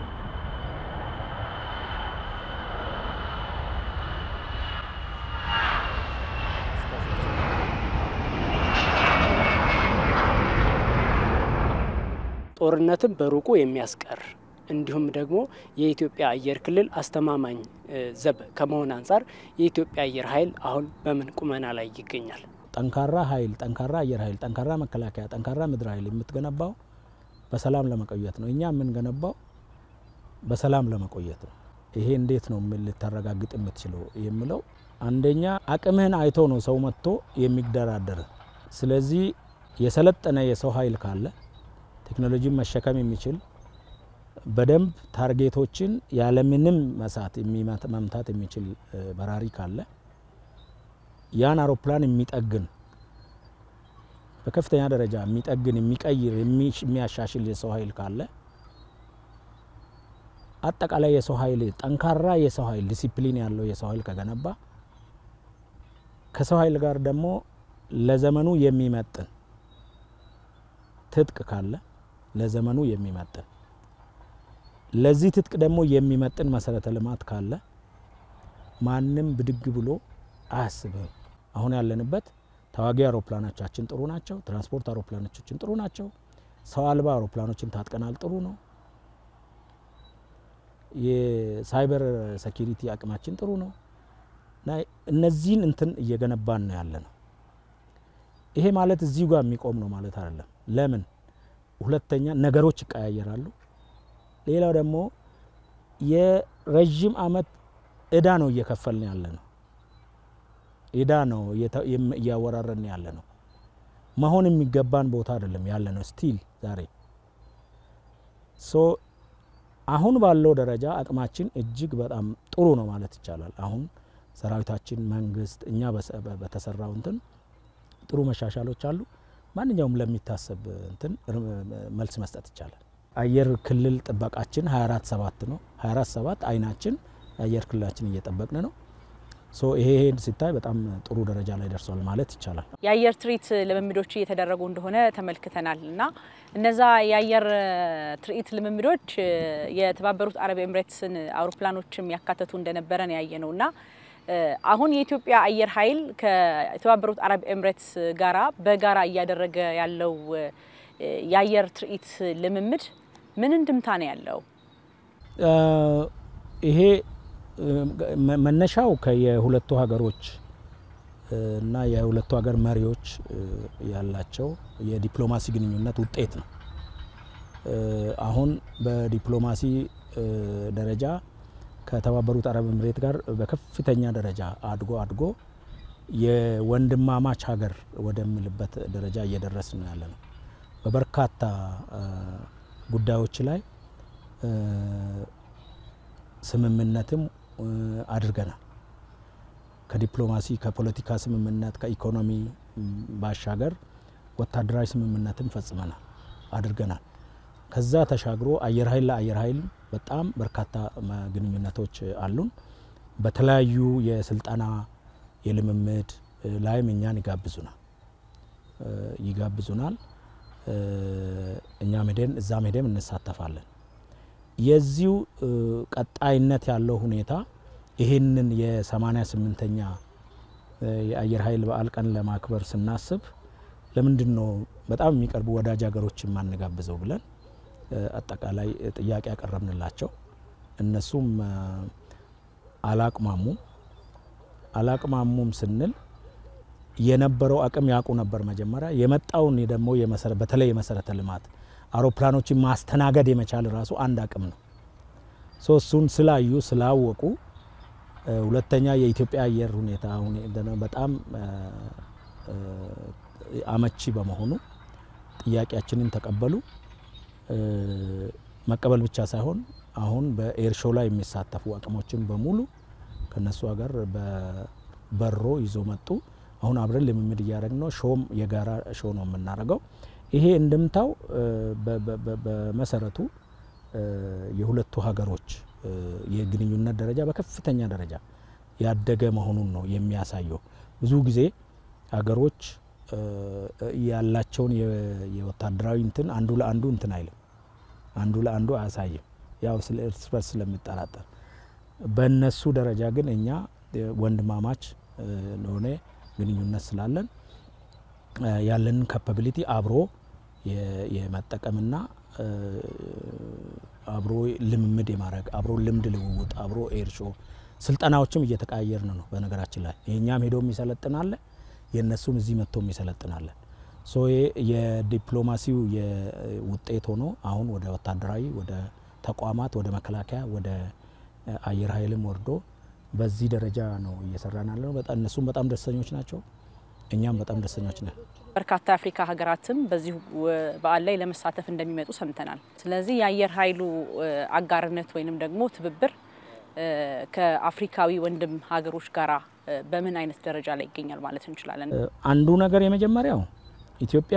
ጦርነትን በሩቁ የሚያስቀር እንዲሁም ደግሞ የኢትዮጵያ አየር ክልል አስተማማኝ ዘብ ከመሆን አንጻር የኢትዮጵያ አየር ኃይል አሁን በምን ቁመና ላይ ይገኛል? ጠንካራ ኃይል፣ ጠንካራ አየር ኃይል፣ ጠንካራ መከላከያ፣ ጠንካራ ምድር ኃይል የምትገነባው በሰላም ለመቆየት ነው። እኛ የምንገነባው በሰላም ለመቆየት ነው። ይሄ እንዴት ነው ልታረጋግጥ የምትችለው የሚለው አንደኛ አቅምህን አይቶ ነው ሰው መጥቶ የሚደራደር። ስለዚህ የሰለጠነ የሰው ኃይል ካለ ቴክኖሎጂን መሸከም የሚችል በደንብ ታርጌቶችን ያለምንም መሳት መምታት የሚችል በራሪ ካለ ያን አውሮፕላን የሚጠግን በከፍተኛ ደረጃ የሚጠግን የሚቀይር የሚያሻሽል የሰው ኃይል ካለ አጠቃላይ የሰው ኃይል ጠንካራ የሰው ኃይል ዲሲፕሊን ያለው የሰው ኃይል ከገነባ ከሰው ኃይል ጋር ደግሞ ለዘመኑ የሚመጥን ትጥቅ ካለ ለዘመኑ የሚመጥን ለዚህ ትጥቅ ደግሞ የሚመጥን መሰረተ ልማት ካለ ማንም ብድግ ብሎ አያስብም። አሁን ያለንበት ተዋጊ አውሮፕላኖቻችን ጥሩ ናቸው። ትራንስፖርት አውሮፕላኖቻችን ጥሩ ናቸው። ሰው አልባ አውሮፕላኖችን ታጥቀናል፣ ጥሩ ነው። የሳይበር ሴኪሪቲ አቅማችን ጥሩ ነው እና እነዚህን እንትን እየገነባን ነው ያለ ነው። ይሄ ማለት እዚሁ ጋር የሚቆም ነው ማለት አይደለም። ለምን ሁለተኛ ነገሮች ይቀያየራሉ። ሌላው ደግሞ የረዥም አመት እዳ ነው እየከፈልን ያለ ነው። እዳ ነው እያወራረን ያለ ነው። መሆን የሚገባን ቦታ አይደለም ያለ ነው ስቲል ዛሬ ሶ አሁን ባለው ደረጃ አቅማችን እጅግ በጣም ጥሩ ነው ማለት ይቻላል። አሁን ሰራዊታችን፣ መንግስት፣ እኛ በተሰራው እንትን ጥሩ መሻሻሎች አሉ። ማንኛውም ለሚታሰብ እንትን መልስ መስጠት ይቻላል። አየር ክልል ጥበቃችን 24 ሰባት ነው። 24 ሰባት አይናችን የአየር ክልላችን እየጠበቅን ነው። ሶ ይሄ ሄድ ሲታይ በጣም ጥሩ ደረጃ ላይ ደርሷል ማለት ይቻላል። የአየር ትርኢት ልምምዶች እየተደረጉ እንደሆነ ተመልክተናል እና እነዛ የአየር ትርኢት ልምምዶች የተባበሩት አረብ ኤምሬትስን አውሮፕላኖችም ያካተቱ እንደነበረ ነው ያየ ነው እና አሁን የኢትዮጵያ አየር ኃይል ከተባበሩት አረብ ኤምሬትስ ጋራ በጋራ እያደረገ ያለው የአየር ትርኢት ልምምድ ምን እንድምታ ነው ያለው? ይሄ መነሻው ከየሁለቱ ሀገሮች እና የሁለቱ ሀገር መሪዎች ያላቸው የዲፕሎማሲ ግንኙነት ውጤት ነው። አሁን በዲፕሎማሲ ደረጃ ከተባበሩት አረብ ኤምሬት ጋር በከፍተኛ ደረጃ አድጎ አድጎ የወንድማማች ሀገር ወደሚልበት ደረጃ እየደረስ ነው ያለ ነው። በበርካታ ጉዳዮች ላይ ስምምነትም አድርገናል። ከዲፕሎማሲ ከፖለቲካ ስምምነት ከኢኮኖሚ ባሻገር ወታደራዊ ስምምነትም ፈጽመናል አድርገናል። ከዛ ተሻግሮ አየር ኃይል ለአየር ኃይል በጣም በርካታ ግንኙነቶች አሉን። በተለያዩ የስልጠና የልምምድ ላይም እኛን ይጋብዙናል ይጋብዙናል። እኛም ሄደን እዛም ሄደን እንሳተፋለን። የዚሁ ቀጣይነት ያለው ሁኔታ ይህንን የሰማኒያ ስምንተኛ የአየር ኃይል በዓል ቀን ለማክበር ስናስብ ለምንድን ነው በጣም የሚቀርቡ ወዳጅ ሀገሮች የማንጋብዘው ብለን አጠቃላይ ጥያቄ ያቀረብንላቸው እነሱም አላቅማሙም። አላቅማሙም ስንል የነበረው አቅም ያውቁ ነበር። መጀመሪያ የመጣውን ደግሞ በተለይ የመሰረተ ልማት አውሮፕላኖችን ማስተናገድ የመቻል ራሱ አንድ አቅም ነው። እሱን ስላዩ ስላወቁ፣ ሁለተኛ የኢትዮጵያ አየር ሁኔታ በጣም አመቺ በመሆኑ ጥያቄያችንን ተቀበሉ። መቀበል ብቻ ሳይሆን አሁን በኤር ሾው ላይ የሚሳተፉ አቅሞችን በሙሉ ከነሱ ሀገር በበሮ ይዞ መጡ። አሁን አብረን ልምምድ እያደረግን ነው። ሾም የጋራ ሾው ነው የምናደርገው። ይሄ እንድምታው በመሰረቱ የሁለቱ ሀገሮች የግንኙነት ደረጃ በከፍተኛ ደረጃ ያደገ መሆኑን ነው የሚያሳየው። ብዙ ጊዜ ሀገሮች ያላቸውን የወታደራዊ እንትን አንዱ ለአንዱ እንትን አይልም፣ አንዱ ለአንዱ አያሳይም። ያው ስለ እርስ በርስ ስለሚጠራጠር በእነሱ ደረጃ ግን እኛ ወንድማማች ለሆነ ግንኙነት ስላለን ያለንን ካፓቢሊቲ አብሮ የመጠቀምና አብሮ ልምምድ የማድረግ አብሮ ልምድ ልውውጥ አብሮ ኤርሾ ስልጠናዎችም እየተቀያየርን ነው። በነገራችን ላይ የእኛም ሄዶም ይሰለጥናለ የእነሱም እዚህ መጥቶም ይሰለጥናለ። ሶ የዲፕሎማሲው ውጤት ሆኖ አሁን ወደ ወታደራዊ ወደ ተቋማት ወደ መከላከያ ወደ አየር ኃይልም ወርዶ በዚህ ደረጃ ነው እየሰራን ያለ ነው። በጣም እነሱም በጣም ደስተኞች ናቸው። እኛም በጣም ደስተኞች ነን። በርካታ የአፍሪካ ሀገራትም በዚሁ በዓል ላይ ለመሳተፍ እንደሚመጡ ሰምተናል። ስለዚህ የአየር ኃይሉ አጋርነት ወይንም ደግሞ ትብብር ከአፍሪካዊ ወንድም ሀገሮች ጋራ በምን አይነት ደረጃ ላይ ይገኛል ማለት እንችላለን? አንዱ ነገር የመጀመሪያው ኢትዮጵያ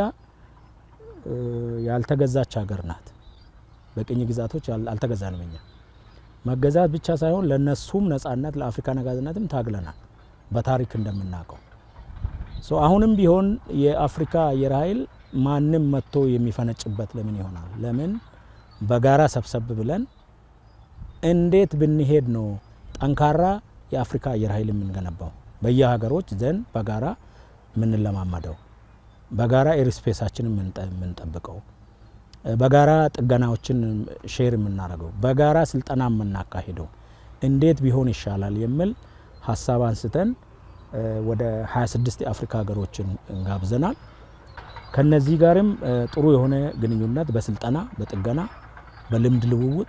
ያልተገዛች ሀገር ናት። በቅኝ ግዛቶች አልተገዛንም። እኛ መገዛት ብቻ ሳይሆን ለነሱም ነጻነት ለአፍሪካ ነጻነትም ታግለናል በታሪክ እንደምናውቀው። አሁንም ቢሆን የአፍሪካ አየር ኃይል ማንም መጥቶ የሚፈነጭበት ለምን ይሆናል? ለምን በጋራ ሰብሰብ ብለን እንዴት ብንሄድ ነው ጠንካራ የአፍሪካ አየር ኃይል የምንገነባው? በየሀገሮች ዘንድ በጋራ የምንለማመደው፣ በጋራ ኤርስፔሳችንን የምንጠብቀው፣ በጋራ ጥገናዎችን ሼር የምናደርገው፣ በጋራ ስልጠና የምናካሂደው እንዴት ቢሆን ይሻላል የሚል ሀሳብ አንስተን ወደ 26 የአፍሪካ ሀገሮችን እንጋብዘናል። ከነዚህ ጋርም ጥሩ የሆነ ግንኙነት በስልጠና፣ በጥገና፣ በልምድ ልውውጥ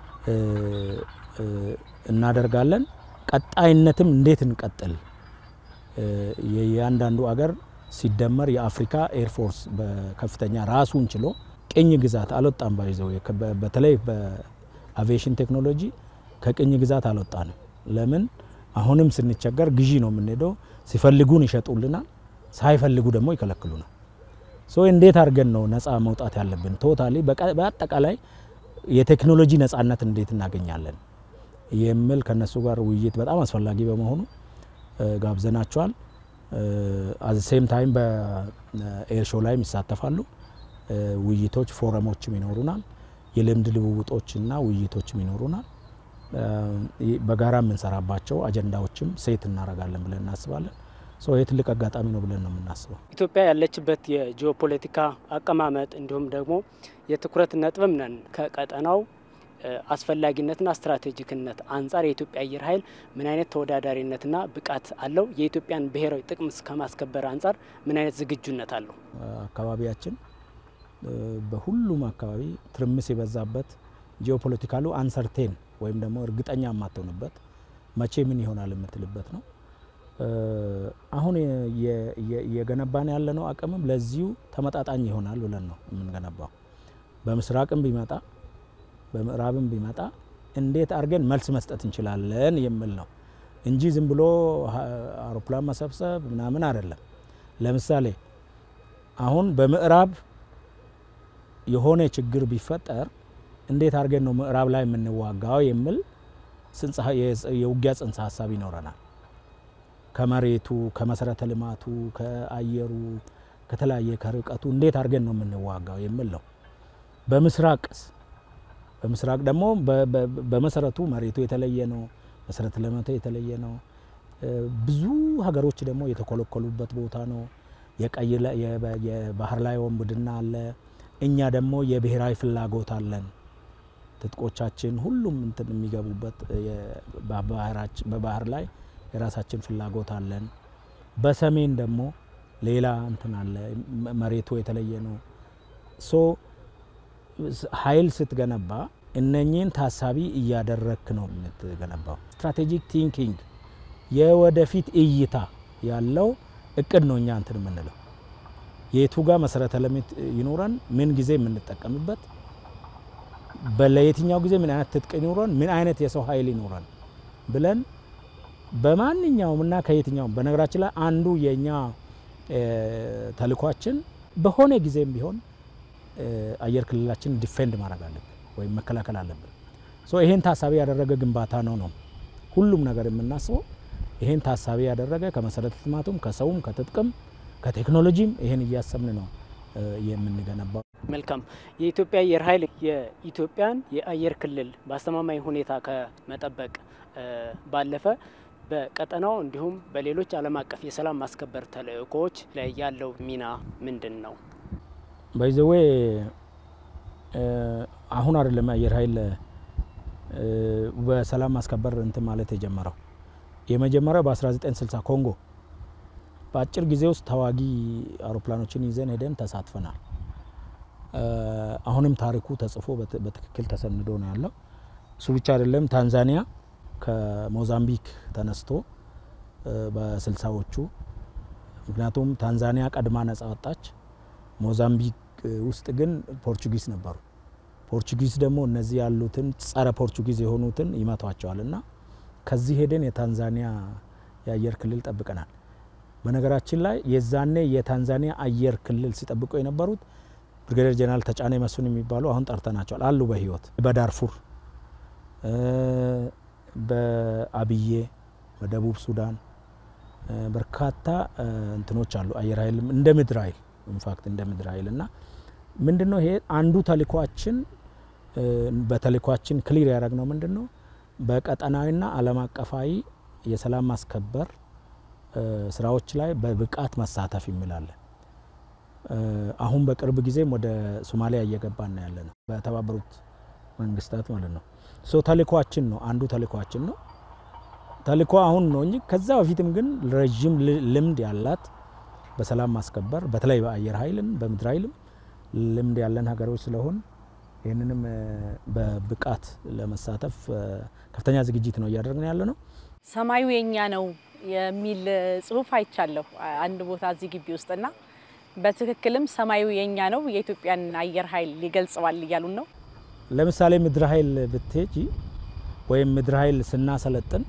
እናደርጋለን። ቀጣይነትም እንዴት እንቀጥል የእያንዳንዱ አገር ሲደመር የአፍሪካ ኤርፎርስ በከፍተኛ ራሱን ችሎ ቅኝ ግዛት አልወጣም። ባይዘው በተለይ በአቪዬሽን ቴክኖሎጂ ከቅኝ ግዛት አልወጣንም። ለምን አሁንም ስንቸገር ግዢ ነው የምንሄደው። ሲፈልጉን ይሸጡልናል፣ ሳይፈልጉ ደግሞ ይከለክሉናል። ሶ እንዴት አድርገን ነው ነፃ መውጣት ያለብን? ቶታሊ በአጠቃላይ የቴክኖሎጂ ነፃነት እንዴት እናገኛለን የሚል ከነሱ ጋር ውይይት በጣም አስፈላጊ በመሆኑ ጋብዘናቸዋል። አዘ ሴም ታይም በኤር ሾው ላይም ይሳተፋሉ። ውይይቶች፣ ፎረሞችም ይኖሩናል። የልምድ ልውውጦችና ውይይቶችም ይኖሩናል። በጋራ የምንሰራባቸው አጀንዳዎችም ሴት እናደርጋለን ብለን እናስባለን። ይህ ትልቅ አጋጣሚ ነው ብለን ነው የምናስበው። ኢትዮጵያ ያለችበት የጂኦፖለቲካ አቀማመጥ እንዲሁም ደግሞ የትኩረት ነጥብም ነን ከቀጠናው አስፈላጊነትና ስትራቴጂክነት አንጻር የኢትዮጵያ አየር ኃይል ምን አይነት ተወዳዳሪነትና ብቃት አለው? የኢትዮጵያን ብሔራዊ ጥቅም ከማስከበር አንጻር ምን አይነት ዝግጁነት አለው? አካባቢያችን በሁሉም አካባቢ ትርምስ የበዛበት ጂኦፖለቲካሉ አንሰርቴን ወይም ደግሞ እርግጠኛ የማትሆንበት መቼ ምን ይሆናል የምትልበት ነው። አሁን የገነባን ያለነው አቅምም ለዚሁ ተመጣጣኝ ይሆናል ብለን ነው የምንገነባው። በምስራቅም ቢመጣ በምዕራብም ቢመጣ እንዴት አድርገን መልስ መስጠት እንችላለን የሚል ነው እንጂ ዝም ብሎ አውሮፕላን መሰብሰብ ምናምን አይደለም። ለምሳሌ አሁን በምዕራብ የሆነ ችግር ቢፈጠር እንዴት አድርገን ነው ምዕራብ ላይ የምንዋጋው የሚል የውጊያ ጽንሰ ሀሳብ ይኖረናል። ከመሬቱ፣ ከመሰረተ ልማቱ፣ ከአየሩ፣ ከተለያየ ከርቀቱ እንዴት አድርገን ነው የምንዋጋው የሚል ነው። በምስራቅስ በምስራቅ ደግሞ በመሰረቱ መሬቱ የተለየ ነው። መሰረተ ልማቱ የተለየ ነው። ብዙ ሀገሮች ደግሞ የተኮለኮሉበት ቦታ ነው። የቀይ የባህር ላይ ወንብድና አለ። እኛ ደግሞ የብሔራዊ ፍላጎት አለን። ትጥቆቻችን ሁሉም እንትን የሚገቡበት በባህር ላይ የራሳችን ፍላጎት አለን። በሰሜን ደግሞ ሌላ እንትን አለ። መሬቱ የተለየ ነው። ሶ ኃይል ስትገነባ እነኚህን ታሳቢ እያደረክ ነው የምትገነባው። ስትራቴጂክ ቲንኪንግ የወደፊት እይታ ያለው እቅድ ነው እኛ እንትን የምንለው የቱ ጋር መሰረተ ልማት ይኖረን፣ ምን ጊዜ የምንጠቀምበት፣ ለየትኛው ጊዜ ምን አይነት ትጥቅ ይኖረን፣ ምን አይነት የሰው ኃይል ይኖረን ብለን በማንኛውም እና ከየትኛውም በነገራችን ላይ አንዱ የእኛ ተልኳችን በሆነ ጊዜም ቢሆን አየር ክልላችን ዲፌንድ ማድረግ አለብን ወይም መከላከል አለብን። ሶ ይሄን ታሳቢ ያደረገ ግንባታ ነው ነው ሁሉም ነገር የምናስበው ይሄን ታሳቢ ያደረገ ከመሰረተ ልማቱም ከሰውም ከትጥቅም ከቴክኖሎጂም ይሄን እያሰብን ነው የምንገነባው። መልካም። የኢትዮጵያ አየር ኃይል የኢትዮጵያን የአየር ክልል በአስተማማኝ ሁኔታ ከመጠበቅ ባለፈ በቀጠናው እንዲሁም በሌሎች ዓለም አቀፍ የሰላም ማስከበር ተልእኮዎች ላይ ያለው ሚና ምንድን ነው? ባይዘዌ አሁን አይደለም አየር ኃይል በሰላም ማስከበር እንትን ማለት የጀመረው የመጀመሪያው በ1960 ኮንጎ በአጭር ጊዜ ውስጥ ተዋጊ አውሮፕላኖችን ይዘን ሄደን ተሳትፈናል። አሁንም ታሪኩ ተጽፎ በትክክል ተሰንዶ ነው ያለው። እሱ ብቻ አይደለም። ታንዛኒያ ከሞዛምቢክ ተነስቶ በስልሳዎቹ ምክንያቱም ታንዛኒያ ቀድማ ነጻ ወጣች። ሞዛምቢክ ውስጥ ግን ፖርቹጊዝ ነበሩ። ፖርቹጊዝ ደግሞ እነዚህ ያሉትን ጸረ ፖርቹጊዝ የሆኑትን ይመቷቸዋል እና ከዚህ ሄደን የታንዛኒያ የአየር ክልል ጠብቀናል። በነገራችን ላይ የዛኔ የታንዛኒያ አየር ክልል ሲጠብቁ የነበሩት ብርጋዴር ጀነራል ተጫኔ መስፍን የሚባሉ አሁን ጠርተናቸዋል አሉ በህይወት በዳርፉር በአብዬ በደቡብ ሱዳን በርካታ እንትኖች አሉ። አየር ኃይልም እንደ ምድር ኃይል ኢንፋክት እንደ ምድር ኃይል እና ምንድን ነው ይሄ አንዱ ተልእኳችን በተልእኳችን ክሊር ያደረግነው ምንድን ነው በቀጠናዊና ዓለም አቀፋዊ የሰላም ማስከበር ስራዎች ላይ በብቃት መሳተፍ የሚላለን። አሁን በቅርብ ጊዜም ወደ ሶማሊያ እየገባን ያለ ነው፣ በተባበሩት መንግስታት ማለት ነው። ሶ ተልእኳችን ነው አንዱ ተልእኳችን ነው። ተልእኮ አሁን ነው እንጂ ከዛ በፊትም ግን ረዥም ልምድ ያላት በሰላም ማስከበር በተለይ በአየር ኃይልም በምድር ኃይልም ልምድ ያለን ሀገሮች ስለሆን ይህንንም በብቃት ለመሳተፍ ከፍተኛ ዝግጅት ነው እያደረግን ያለ ነው። ሰማዩ የኛ ነው የሚል ጽሁፍ አይቻለሁ አንድ ቦታ እዚህ ግቢ ውስጥና በትክክልም ሰማዩ የኛ ነው የኢትዮጵያን አየር ኃይል ሊገልጸዋል እያሉን ነው። ለምሳሌ ምድር ኃይል ብትሄጂ ወይም ምድር ኃይል ስናሰለጥን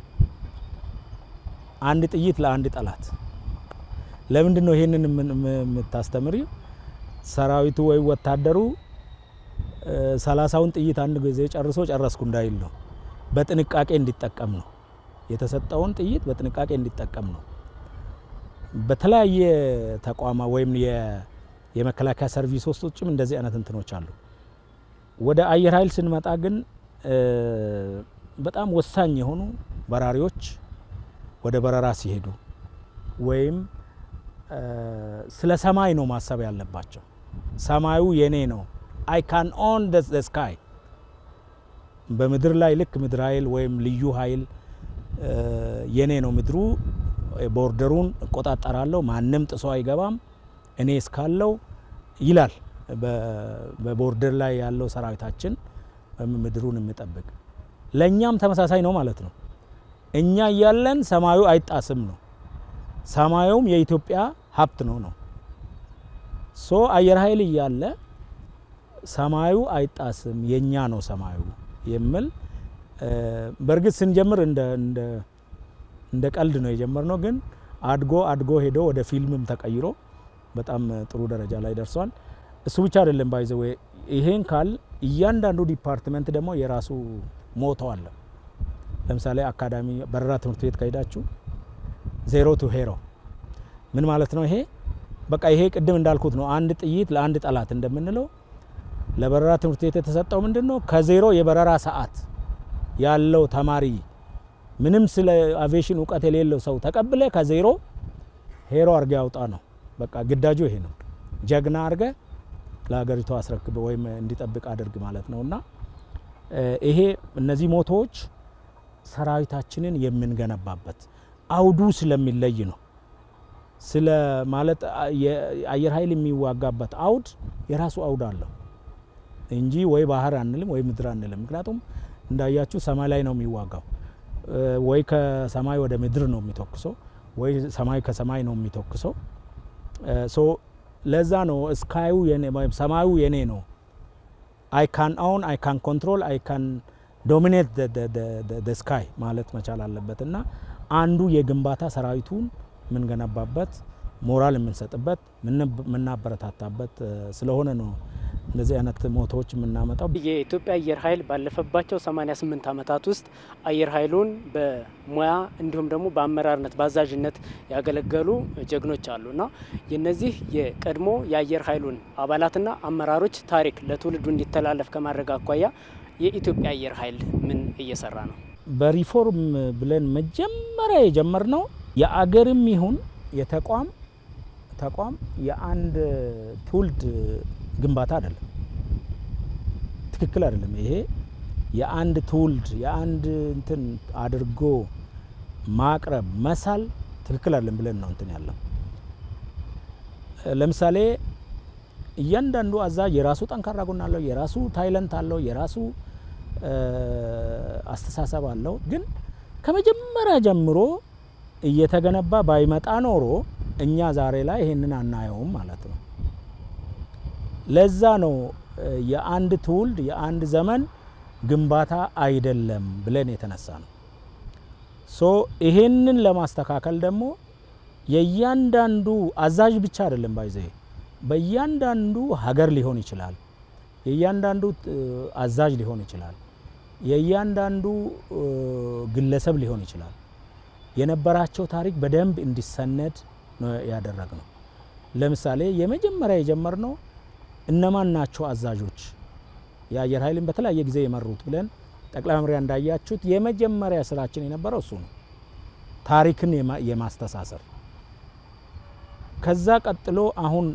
አንድ ጥይት ለአንድ ጠላት። ለምንድን ነው ይሄንን የምታስተምሪው? ሰራዊቱ ወይም ወታደሩ ሰላሳውን ጥይት አንድ ጊዜ ጨርሶ ጨረስኩ እንዳይል ነው። በጥንቃቄ እንዲጠቀም ነው። የተሰጠውን ጥይት በጥንቃቄ እንዲጠቀም ነው። በተለያየ ተቋማ ወይም የመከላከያ ሰርቪስ ውስጦችም እንደዚህ አይነት እንትኖች አሉ። ወደ አየር ኃይል ስንመጣ ግን በጣም ወሳኝ የሆኑ በራሪዎች ወደ በረራ ሲሄዱ ወይም ስለ ሰማይ ነው ማሰብ ያለባቸው። ሰማዩ የኔ ነው አይ ካን ኦን ደ ስካይ። በምድር ላይ ልክ ምድር ኃይል ወይም ልዩ ኃይል የኔ ነው ምድሩ፣ ቦርደሩን እቆጣጠራለሁ፣ ማንም ጥሶ አይገባም እኔ እስካለው ይላል። በቦርደር ላይ ያለው ሰራዊታችን ምድሩን የሚጠብቅ ለእኛም ተመሳሳይ ነው ማለት ነው። እኛ እያለን ሰማዩ አይጣስም ነው። ሰማዩም የኢትዮጵያ ሀብት ነው ነው ሶ አየር ኃይል እያለ ሰማዩ አይጣስም የኛ ነው ሰማዩ የሚል በእርግጥ ስንጀምር እንደ ቀልድ ነው የጀመርነው፣ ግን አድጎ አድጎ ሄዶ ወደ ፊልምም ተቀይሮ በጣም ጥሩ ደረጃ ላይ ደርሷል። እሱ ብቻ አይደለም ባይዘዌ ይሄን ካል እያንዳንዱ ዲፓርትመንት ደግሞ የራሱ ሞቶ አለ። ለምሳሌ አካዳሚ በረራ ትምህርት ቤት ከሄዳችሁ ዜሮ ቱ ሄሮ ምን ማለት ነው? ይሄ በቃ ይሄ ቅድም እንዳልኩት ነው። አንድ ጥይት ለአንድ ጠላት እንደምንለው ለበረራ ትምህርት ቤት የተሰጠው ምንድን ነው? ከዜሮ የበረራ ሰዓት ያለው ተማሪ ምንም ስለ አቪዬሽን እውቀት የሌለው ሰው ተቀብለ ከዜሮ ሄሮ አርገ ያውጣ ነው። በቃ ግዳጁ ይሄ ነው። ጀግና አርገ ለሀገሪቱ አስረክብ ወይም እንዲጠብቅ አድርግ ማለት ነው እና ይሄ እነዚህ ሞቶዎች ሰራዊታችንን የምንገነባበት አውዱ ስለሚለይ ነው። ስለ ማለት የአየር ኃይል የሚዋጋበት አውድ የራሱ አውድ አለው እንጂ ወይ ባህር አንልም ወይ ምድር አንልም። ምክንያቱም እንዳያችሁ ሰማይ ላይ ነው የሚዋጋው። ወይ ከሰማይ ወደ ምድር ነው የሚተኩሰው፣ ወይ ሰማይ ከሰማይ ነው የሚተኩሰው። ሶ ለዛ ነው ስካዩ ሰማዩ የኔ ነው አይ ካን ኦውን አይ ካን ኮንትሮል አይ ካን ዶሚኔት ስካይ ማለት መቻል አለበት እና አንዱ የግንባታ ሰራዊቱን የምንገነባበት ሞራል የምንሰጥበት የምናበረታታበት ስለሆነ ነው እንደዚህ አይነት ሞቶዎች የምናመጣው። የኢትዮጵያ አየር ኃይል ባለፈባቸው 88 ዓመታት ውስጥ አየር ኃይሉን በሙያ እንዲሁም ደግሞ በአመራርነት በአዛዥነት ያገለገሉ ጀግኖች አሉ እና የነዚህ የቀድሞ የአየር ኃይሉን አባላትና አመራሮች ታሪክ ለትውልዱ እንዲተላለፍ ከማድረግ አኳያ የኢትዮጵያ አየር ኃይል ምን እየሰራ ነው? በሪፎርም ብለን መጀመሪያ የጀመርነው የአገርም ይሁን የተቋም ተቋም የአንድ ትውልድ ግንባታ አይደለም። ትክክል አይደለም። ይሄ የአንድ ትውልድ የአንድ እንትን አድርጎ ማቅረብ መሳል ትክክል አይደለም ብለን ነው እንትን ያለው። ለምሳሌ እያንዳንዱ አዛዥ የራሱ ጠንካራ ጎን አለው፣ የራሱ ታይለንት አለው፣ የራሱ አስተሳሰብ አለው። ግን ከመጀመሪያ ጀምሮ እየተገነባ ባይመጣ ኖሮ እኛ ዛሬ ላይ ይሄንን አናየውም ማለት ነው። ለዛ ነው የአንድ ትውልድ የአንድ ዘመን ግንባታ አይደለም ብለን የተነሳ ነው። ሶ ይሄንን ለማስተካከል ደግሞ የእያንዳንዱ አዛዥ ብቻ አይደለም ባይዘ በእያንዳንዱ ሀገር ሊሆን ይችላል። የእያንዳንዱ አዛዥ ሊሆን ይችላል። የእያንዳንዱ ግለሰብ ሊሆን ይችላል። የነበራቸው ታሪክ በደንብ እንዲሰነድ ነው ያደረግነው። ለምሳሌ የመጀመሪያ የጀመርነው እነማን ናቸው አዛዦች የአየር ኃይልን በተለያየ ጊዜ የመሩት ብለን ጠቅላይ መምሪያ እንዳያችሁት የመጀመሪያ ስራችን የነበረው እሱ ነው፣ ታሪክን የማስተሳሰር ከዛ ቀጥሎ አሁን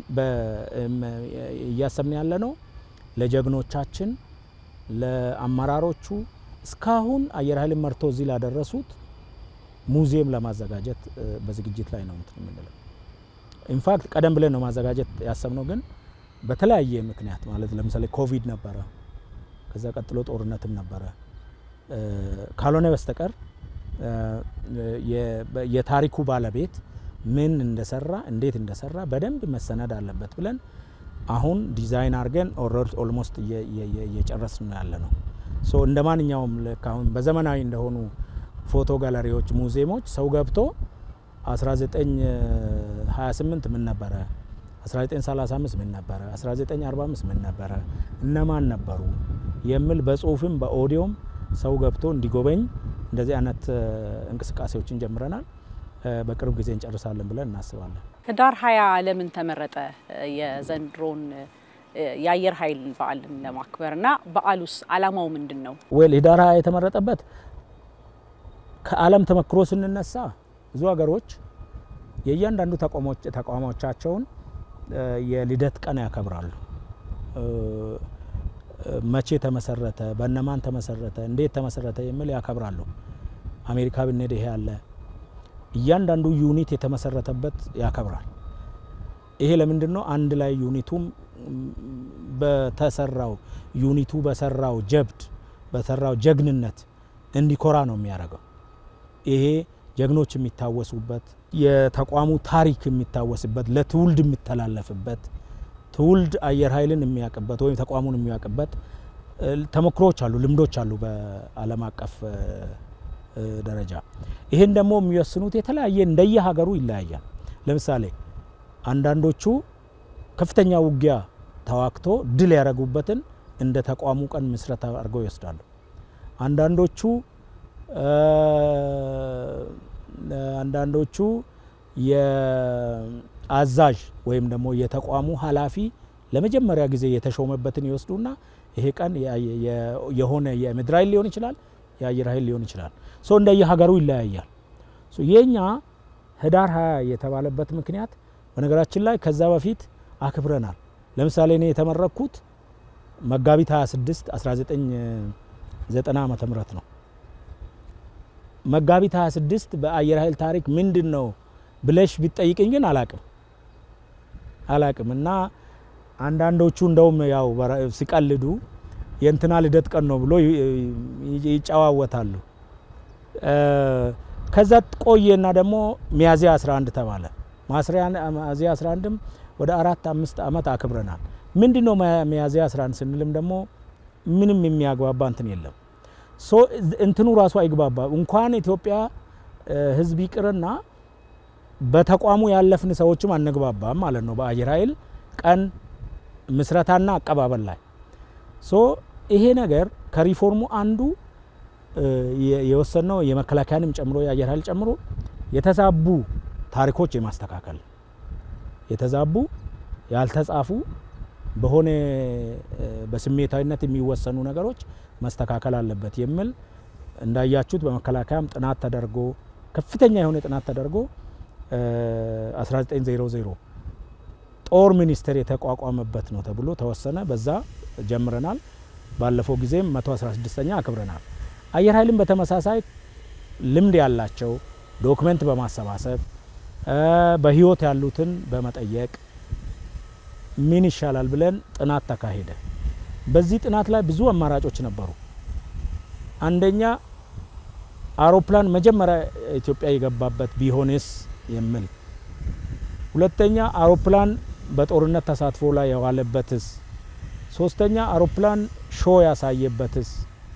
እያሰብን ያለ ነው ለጀግኖቻችን፣ ለአመራሮቹ እስካሁን አየር ኃይልን መርቶ እዚህ ላደረሱት ሙዚየም ለማዘጋጀት በዝግጅት ላይ ነው እንትን የምንለው። ኢንፋክት ቀደም ብለን ነው ማዘጋጀት ያሰብነው፣ ግን በተለያየ ምክንያት ማለት ለምሳሌ ኮቪድ ነበረ፣ ከዛ ቀጥሎ ጦርነትም ነበረ። ካልሆነ በስተቀር የታሪኩ ባለቤት ምን እንደሰራ እንዴት እንደሰራ በደንብ መሰነድ አለበት ብለን አሁን ዲዛይን አድርገን ኦልሞስት እየጨረስን ነው ያለ ነው። ሶ እንደ ማንኛውም አሁን በዘመናዊ እንደሆኑ ፎቶ ጋለሪዎች፣ ሙዚየሞች ሰው ገብቶ 1928 ምን ነበረ፣ 1935 ምን ነበረ፣ 1945 ምን ነበረ፣ እነማን ነበሩ የሚል በጽሁፍም በኦዲዮም ሰው ገብቶ እንዲጎበኝ እንደዚህ አይነት እንቅስቃሴዎችን ጀምረናል። በቅርብ ጊዜ እንጨርሳለን ብለን እናስባለን። ህዳር ሀያ ለምን ተመረጠ የዘንድሮን የአየር ኃይል በዓልን ለማክበር እና በዓሉስ አላማው ምንድን ነው? ዌል ህዳር ሀያ የተመረጠበት ከዓለም ተመክሮ ስንነሳ ብዙ ሀገሮች የእያንዳንዱ ተቋሞቻቸውን የልደት ቀን ያከብራሉ። መቼ ተመሰረተ፣ በእነማን ተመሰረተ፣ እንዴት ተመሰረተ የሚል ያከብራሉ። አሜሪካ ብንሄድ ይሄ አለ። እያንዳንዱ ዩኒት የተመሰረተበት ያከብራል። ይሄ ለምንድን ነው? አንድ ላይ ዩኒቱም በተሰራው ዩኒቱ በሰራው ጀብድ በሰራው ጀግንነት እንዲኮራ ነው የሚያደርገው። ይሄ ጀግኖች የሚታወሱበት የተቋሙ ታሪክ የሚታወስበት ለትውልድ የሚተላለፍበት ትውልድ አየር ኃይልን የሚያውቅበት ወይም ተቋሙን የሚያውቅበት ተሞክሮዎች አሉ፣ ልምዶች አሉ በዓለም አቀፍ ደረጃ። ይህን ደግሞ የሚወስኑት የተለያየ እንደየ ሀገሩ ይለያያል። ለምሳሌ አንዳንዶቹ ከፍተኛ ውጊያ ተዋግቶ ድል ያደረጉበትን እንደ ተቋሙ ቀን ምስረታ አድርገው ይወስዳሉ። አንዳንዶቹ አንዳንዶቹ የአዛዥ ወይም ደግሞ የተቋሙ ኃላፊ ለመጀመሪያ ጊዜ የተሾመበትን ይወስዱና ይሄ ቀን የሆነ የምድር ኃይል ሊሆን ይችላል፣ የአየር ኃይል ሊሆን ይችላል። ሶ እንደየ ሀገሩ ይለያያል። የኛ ህዳር ሀያ የተባለበት ምክንያት በነገራችን ላይ ከዛ በፊት አክብረናል። ለምሳሌ እኔ የተመረኩት መጋቢት 26 1990 ዓመተ ምህረት ነው። መጋቢት 26 በአየር ኃይል ታሪክ ምንድን ነው ብለሽ ቢጠይቅኝ ግን አላቅም አላቅም እና አንዳንዶቹ እንደውም ያው ሲቀልዱ የእንትና ልደት ቀን ነው ብሎ ይጨዋወታሉ። ከዛ ቆየና ደግሞ ሚያዝያ 11 ተባለ። ሚያዝያ 11ም ወደ አራት አምስት ዓመት አክብረናል። ምንድን ነው ሚያዝያ 11 ስንልም ደግሞ ምንም የሚያግባባ እንትን የለም። እንትኑ ራሱ አይግባባ እንኳን ኢትዮጵያ ሕዝብ ይቅርና በተቋሙ ያለፍን ሰዎችም አንግባባም ማለት ነው። በአየር ኃይል ቀን ምስረታና አቀባበል ላይ ሶ ይሄ ነገር ከሪፎርሙ አንዱ የወሰነው የመከላከያንም ጨምሮ የአየር ኃይል ጨምሮ የተዛቡ ታሪኮች የማስተካከል የተዛቡ ያልተጻፉ በሆነ በስሜታዊነት የሚወሰኑ ነገሮች መስተካከል አለበት የሚል እንዳያችሁት በመከላከያም ጥናት ተደርጎ ከፍተኛ የሆነ ጥናት ተደርጎ 1900 ጦር ሚኒስቴር የተቋቋመበት ነው ተብሎ ተወሰነ። በዛ ጀምረናል። ባለፈው ጊዜም 116ኛ አክብረናል። አየር ኃይልም በተመሳሳይ ልምድ ያላቸው ዶክመንት በማሰባሰብ በህይወት ያሉትን በመጠየቅ ምን ይሻላል ብለን ጥናት ተካሄደ። በዚህ ጥናት ላይ ብዙ አማራጮች ነበሩ። አንደኛ አውሮፕላን መጀመሪያ ኢትዮጵያ የገባበት ቢሆንስ የሚል፣ ሁለተኛ አውሮፕላን በጦርነት ተሳትፎ ላይ የዋለበትስ፣ ሶስተኛ አውሮፕላን ሾ ያሳየበትስ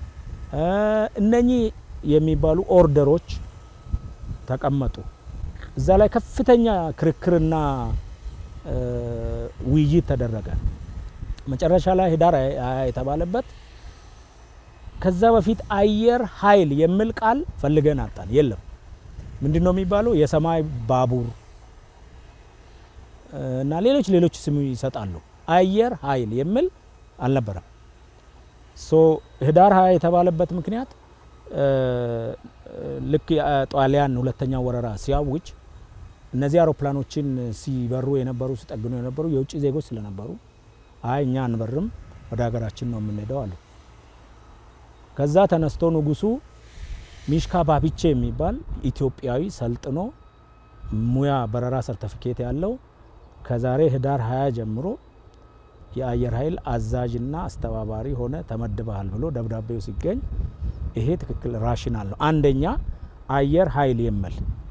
እነኚህ የሚባሉ ኦርደሮች ተቀመጡ። እዛ ላይ ከፍተኛ ክርክርና ውይይት ተደረገ። መጨረሻ ላይ ህዳር ሃያ የተባለበት ከዛ በፊት አየር ኃይል የሚል ቃል ፈልገን አጣን። የለም። ምንድን ነው የሚባለው? የሰማይ ባቡር እና ሌሎች ሌሎች ስም ይሰጣሉ። አየር ኃይል የሚል አልነበረም። ሶ ህዳር ሃያ የተባለበት ምክንያት ልክ ጣሊያን ሁለተኛ ወረራ ሲያውጅ እነዚህ አውሮፕላኖችን ሲበሩ የነበሩ ሲጠግኑ የነበሩ የውጭ ዜጎች ስለነበሩ አይ እኛ አንበርም ወደ ሀገራችን ነው የምንሄደው አሉ። ከዛ ተነስቶ ንጉሱ ሚሽካ ባቢቼ የሚባል ኢትዮጵያዊ ሰልጥኖ ሙያ በረራ ሰርተፊኬት ያለው ከዛሬ ህዳር 20 ጀምሮ የአየር ኃይል አዛዥና አስተባባሪ ሆነ ተመድበሃል ብሎ ደብዳቤው ሲገኝ ይሄ ትክክል ራሽናል ነው። አንደኛ አየር ኃይል የሚል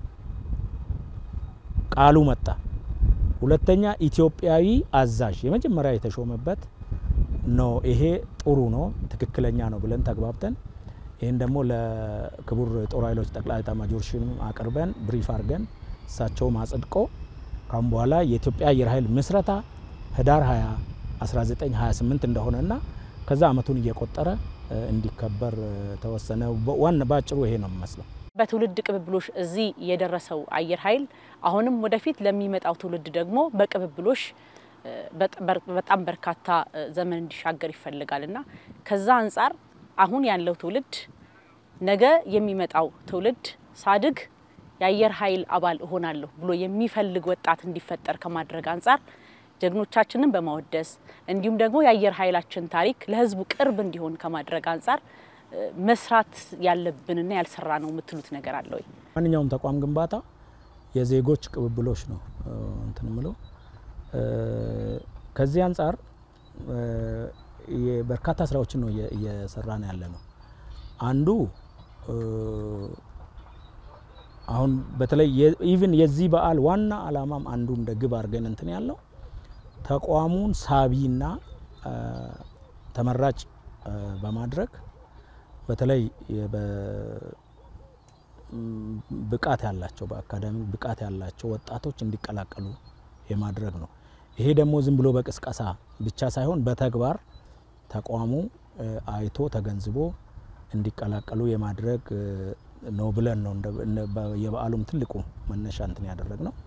ቃሉ መጣ። ሁለተኛ ኢትዮጵያዊ አዛዥ የመጀመሪያ የተሾመበት ነው። ይሄ ጥሩ ነው፣ ትክክለኛ ነው ብለን ተግባብተን ይህን ደግሞ ለክቡር ጦር ኃይሎች ጠቅላይ ኤታማዦር ሹም አቅርበን ብሪፍ አድርገን እሳቸውም አጽድቆ ካሁን በኋላ የኢትዮጵያ አየር ኃይል ምስረታ ህዳር 20 1928 እንደሆነና ከዛ አመቱን እየቆጠረ እንዲከበር ተወሰነ። ዋና ባጭሩ ይሄ ነው የሚመስለው። በትውልድ ቅብብሎሽ እዚህ የደረሰው አየር ኃይል አሁንም ወደፊት ለሚመጣው ትውልድ ደግሞ በቅብብሎሽ በጣም በርካታ ዘመን እንዲሻገር ይፈልጋል እና ከዛ አንጻር አሁን ያለው ትውልድ ነገ የሚመጣው ትውልድ ሳድግ የአየር ኃይል አባል እሆናለሁ ብሎ የሚፈልግ ወጣት እንዲፈጠር ከማድረግ አንጻር ጀግኖቻችንን በማወደስ እንዲሁም ደግሞ የአየር ኃይላችን ታሪክ ለሕዝቡ ቅርብ እንዲሆን ከማድረግ አንጻር መስራት ያለብንና ያልሰራ ነው የምትሉት ነገር አለ ወይ? ማንኛውም ተቋም ግንባታ የዜጎች ቅብብሎች ነው እንትን ምለው ከዚህ አንጻር በርካታ ስራዎችን ነው እየሰራን ያለ ነው። አንዱ አሁን በተለይ ኢቭን የዚህ በዓል ዋና አላማም አንዱ እንደ ግብ አድርገን እንትን ያለው ተቋሙን ሳቢና ተመራጭ በማድረግ በተለይ ብቃት ያላቸው በአካዳሚ ብቃት ያላቸው ወጣቶች እንዲቀላቀሉ የማድረግ ነው። ይሄ ደግሞ ዝም ብሎ በቅስቀሳ ብቻ ሳይሆን በተግባር ተቋሙ አይቶ ተገንዝቦ እንዲቀላቀሉ የማድረግ ነው ብለን ነው የበዓሉም ትልቁ መነሻ እንትን ያደረግ ነው።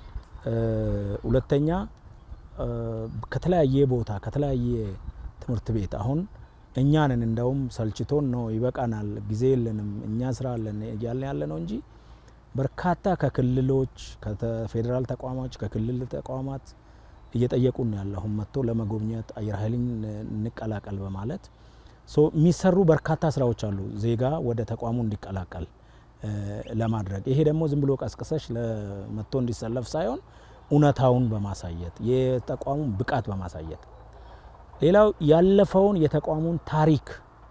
ሁለተኛ ከተለያየ ቦታ ከተለያየ ትምህርት ቤት አሁን እኛንን እንደውም ሰልችቶን ነው ይበቃናል፣ ጊዜ የለንም፣ እኛ ስራ አለን እያለ ያለ ነው እንጂ በርካታ ከክልሎች ከፌዴራል ተቋማት ከክልል ተቋማት እየጠየቁን ያለ አሁን መጥቶ ለመጎብኘት አየር ኃይልን እንቀላቀል በማለት የሚሰሩ በርካታ ስራዎች አሉ፣ ዜጋ ወደ ተቋሙ እንዲቀላቀል ለማድረግ ይሄ ደግሞ ዝም ብሎ ቀስቅሰሽ ለመጥቶ እንዲሰለፍ ሳይሆን እውነታውን በማሳየት የተቋሙን ብቃት በማሳየት ሌላው ያለፈውን የተቋሙን ታሪክ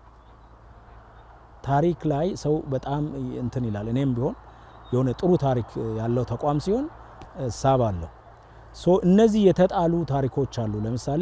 ታሪክ ላይ ሰው በጣም እንትን ይላል። እኔም ቢሆን የሆነ ጥሩ ታሪክ ያለው ተቋም ሲሆን ሳብ አለው። ሶ እነዚህ የተጣሉ ታሪኮች አሉ። ለምሳሌ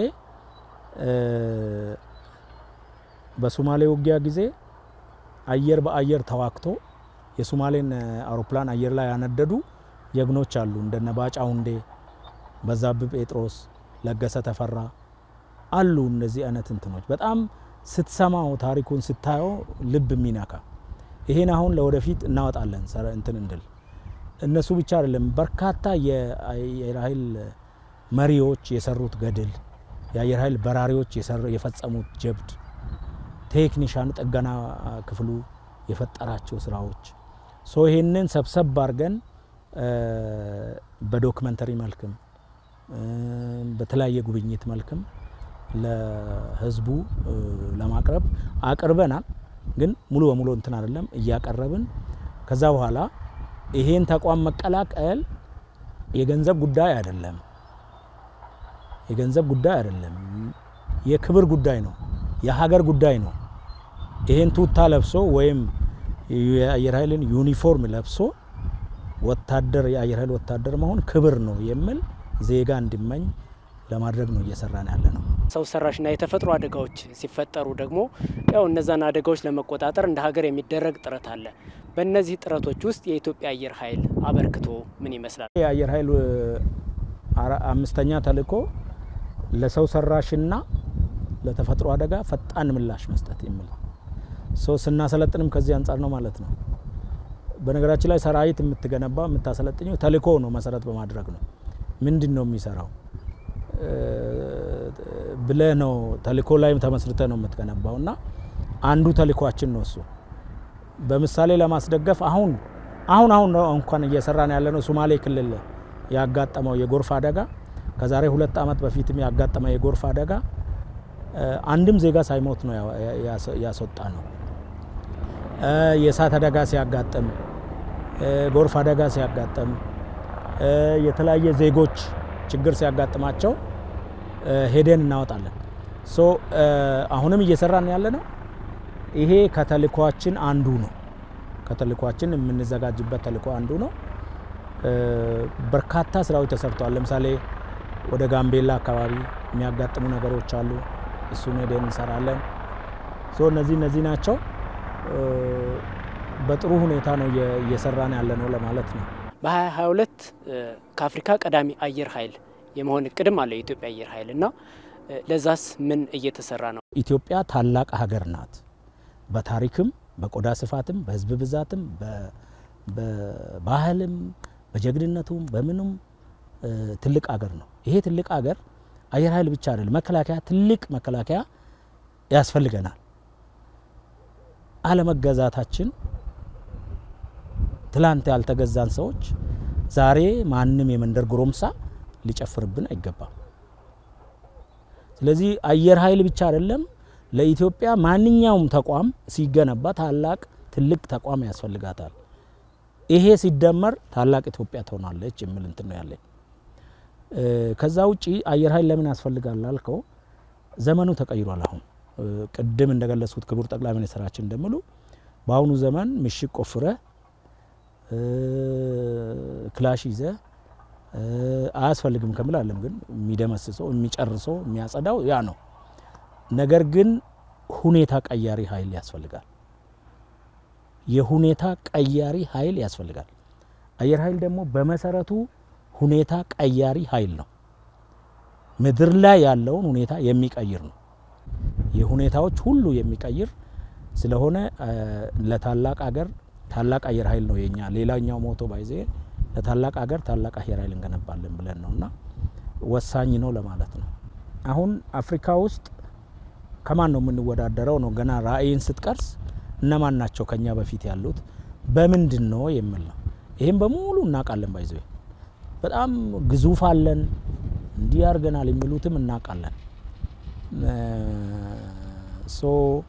በሶማሌ ውጊያ ጊዜ አየር በአየር ተዋግቶ የሶማሌን አውሮፕላን አየር ላይ ያነደዱ ጀግኖች አሉ። እንደነ ባጫ ሁንዴ፣ በዛብህ ጴጥሮስ፣ ለገሰ ተፈራ አሉ። እነዚህ አይነት እንትኖች በጣም ስትሰማው ታሪኩን ስታየው ልብ የሚነካ ይሄን አሁን ለወደፊት እናወጣለን እንትን እንድል እነሱ ብቻ አይደለም፣ በርካታ የአየር ኃይል መሪዎች የሰሩት ገድል፣ የአየር ኃይል በራሪዎች የፈጸሙት ጀብድ፣ ቴክኒሻኑ ጥገና ክፍሉ የፈጠራቸው ስራዎች ሶ ይሄንን ሰብሰብ አድርገን በዶክመንተሪ መልክም በተለያየ ጉብኝት መልክም ለህዝቡ ለማቅረብ አቅርበናል። ግን ሙሉ በሙሉ እንትን አይደለም እያቀረብን ከዛ በኋላ ይሄን ተቋም መቀላቀል የገንዘብ ጉዳይ አይደለም፣ የገንዘብ ጉዳይ አይደለም፣ የክብር ጉዳይ ነው፣ የሀገር ጉዳይ ነው። ይሄን ቱታ ለብሶ ወይም የአየር ኃይልን ዩኒፎርም ለብሶ ወታደር የአየር ኃይል ወታደር መሆን ክብር ነው የሚል ዜጋ እንዲመኝ ለማድረግ ነው እየሰራን ያለ ነው። ሰው ሰራሽና የተፈጥሮ አደጋዎች ሲፈጠሩ ደግሞ ያው እነዛን አደጋዎች ለመቆጣጠር እንደ ሀገር የሚደረግ ጥረት አለ። በእነዚህ ጥረቶች ውስጥ የኢትዮጵያ አየር ኃይል አበርክቶ ምን ይመስላል? የአየር ኃይል አምስተኛ ተልእኮ ለሰው ሰራሽና ለተፈጥሮ አደጋ ፈጣን ምላሽ መስጠት የሚል ሰው ስናሰለጥንም ከዚህ አንጻር ነው ማለት ነው። በነገራችን ላይ ሰራዊት የምትገነባ የምታሰለጥኘው ተልእኮ ነው መሰረት በማድረግ ነው። ምንድን ነው የሚሰራው ብለህ ነው ተልእኮ ላይ ተመስርተ ነው የምትገነባው እና አንዱ ተልእኳችን ነው እሱ። በምሳሌ ለማስደገፍ አሁን አሁን አሁን ነው እንኳን እየሰራን ያለ ነው ሶማሌ ክልል ያጋጠመው የጎርፍ አደጋ ከዛሬ ሁለት ዓመት በፊትም ያጋጠመው የጎርፍ አደጋ አንድም ዜጋ ሳይሞት ነው ያስወጣ ነው። የእሳት አደጋ ሲያጋጥም፣ ጎርፍ አደጋ ሲያጋጥም፣ የተለያየ ዜጎች ችግር ሲያጋጥማቸው ሄደን እናወጣለን። ሶ አሁንም እየሰራን ያለ ነው። ይሄ ከተልእኳችን አንዱ ነው። ከተልእኳችን የምንዘጋጅበት ተልእኮ አንዱ ነው። በርካታ ስራዎች ተሰርተዋል። ለምሳሌ ወደ ጋምቤላ አካባቢ የሚያጋጥሙ ነገሮች አሉ። እሱን ሄደን እንሰራለን። ሶ እነዚህ እነዚህ ናቸው። በጥሩ ሁኔታ ነው እየሰራን ያለ ነው ለማለት ነው። በ2022 ከአፍሪካ ቀዳሚ አየር ኃይል የመሆን እቅድም አለ የኢትዮጵያ አየር ኃይል እና ለዛስ ምን እየተሰራ ነው? ኢትዮጵያ ታላቅ ሀገር ናት። በታሪክም በቆዳ ስፋትም በህዝብ ብዛትም በባህልም በጀግንነቱም በምኑም ትልቅ ሀገር ነው። ይሄ ትልቅ ሀገር አየር ኃይል ብቻ አይደለም፣ መከላከያ ትልቅ መከላከያ ያስፈልገናል። አለመገዛታችን ትላንት ያልተገዛን ሰዎች ዛሬ ማንም የመንደር ጎረምሳ ሊጨፍርብን አይገባም። ስለዚህ አየር ኃይል ብቻ አይደለም ለኢትዮጵያ ማንኛውም ተቋም ሲገነባ ታላቅ ትልቅ ተቋም ያስፈልጋታል። ይሄ ሲደመር ታላቅ ኢትዮጵያ ትሆናለች የሚል እንትን ነው ያለኝ። ከዛ ውጪ አየር ኃይል ለምን ያስፈልጋል ላልከው ዘመኑ ተቀይሯል። አሁን ቅድም እንደገለጽኩት ክቡር ጠቅላይ ሚኒስትራችን እንደሚሉ በአሁኑ ዘመን ምሽግ ቆፍረህ ክላሽ ይዘህ አያስፈልግም ከምል አለም ግን የሚደመስሰው የሚጨርሰው የሚያጸዳው ያ ነው። ነገር ግን ሁኔታ ቀያሪ ኃይል ያስፈልጋል። የሁኔታ ቀያሪ ኃይል ያስፈልጋል። አየር ኃይል ደግሞ በመሰረቱ ሁኔታ ቀያሪ ኃይል ነው። ምድር ላይ ያለውን ሁኔታ የሚቀይር ነው። የሁኔታዎች ሁሉ የሚቀይር ስለሆነ ለታላቅ አገር ታላቅ አየር ኃይል ነው የኛ ሌላኛው ሞቶ ባይዜ ለታላቅ አገር ታላቅ አየር ኃይል እንገነባለን ብለን ነው እና ወሳኝ ነው ለማለት ነው። አሁን አፍሪካ ውስጥ ከማን ነው የምንወዳደረው ነው ገና ራዕይን ስትቀርስ እነማን ናቸው ከኛ በፊት ያሉት በምንድን ነው የሚል ነው። ይህም በሙሉ እናውቃለን። ባይዘ በጣም ግዙፍ አለን እንዲህ ያርገናል የሚሉትም እናውቃለን። ሶ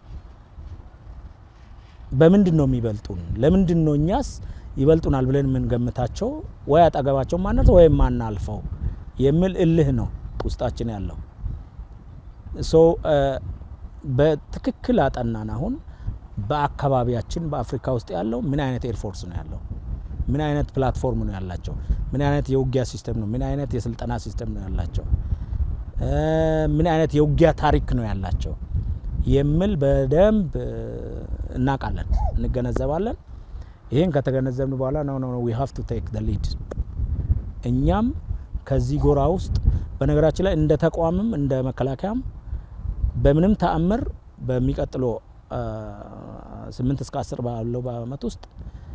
በምንድን ነው የሚበልጡን? ለምንድን ነው እኛስ ይበልጡናል ብለን የምንገምታቸው ወይ አጠገባቸው ማነት ወይም ማናልፈው የሚል እልህ ነው ውስጣችን ያለው። ሶ በትክክል አጠናን። አሁን በአካባቢያችን በአፍሪካ ውስጥ ያለው ምን አይነት ኤርፎርስ ነው ያለው? ምን አይነት ፕላትፎርም ነው ያላቸው? ምን አይነት የውጊያ ሲስተም ነው? ምን አይነት የስልጠና ሲስተም ነው ያላቸው? ምን አይነት የውጊያ ታሪክ ነው ያላቸው የሚል በደንብ እናውቃለን፣ እንገነዘባለን። ይህን ከተገነዘብን በኋላ ነው ነው ዊ ሃቭ ቱ ቴክ ዘ ሊድ እኛም ከዚህ ጎራ ውስጥ በነገራችን ላይ እንደ ተቋምም እንደ መከላከያም በምንም ተአምር በሚቀጥለው ስምንት እስከ አስር ባለው በአመት ውስጥ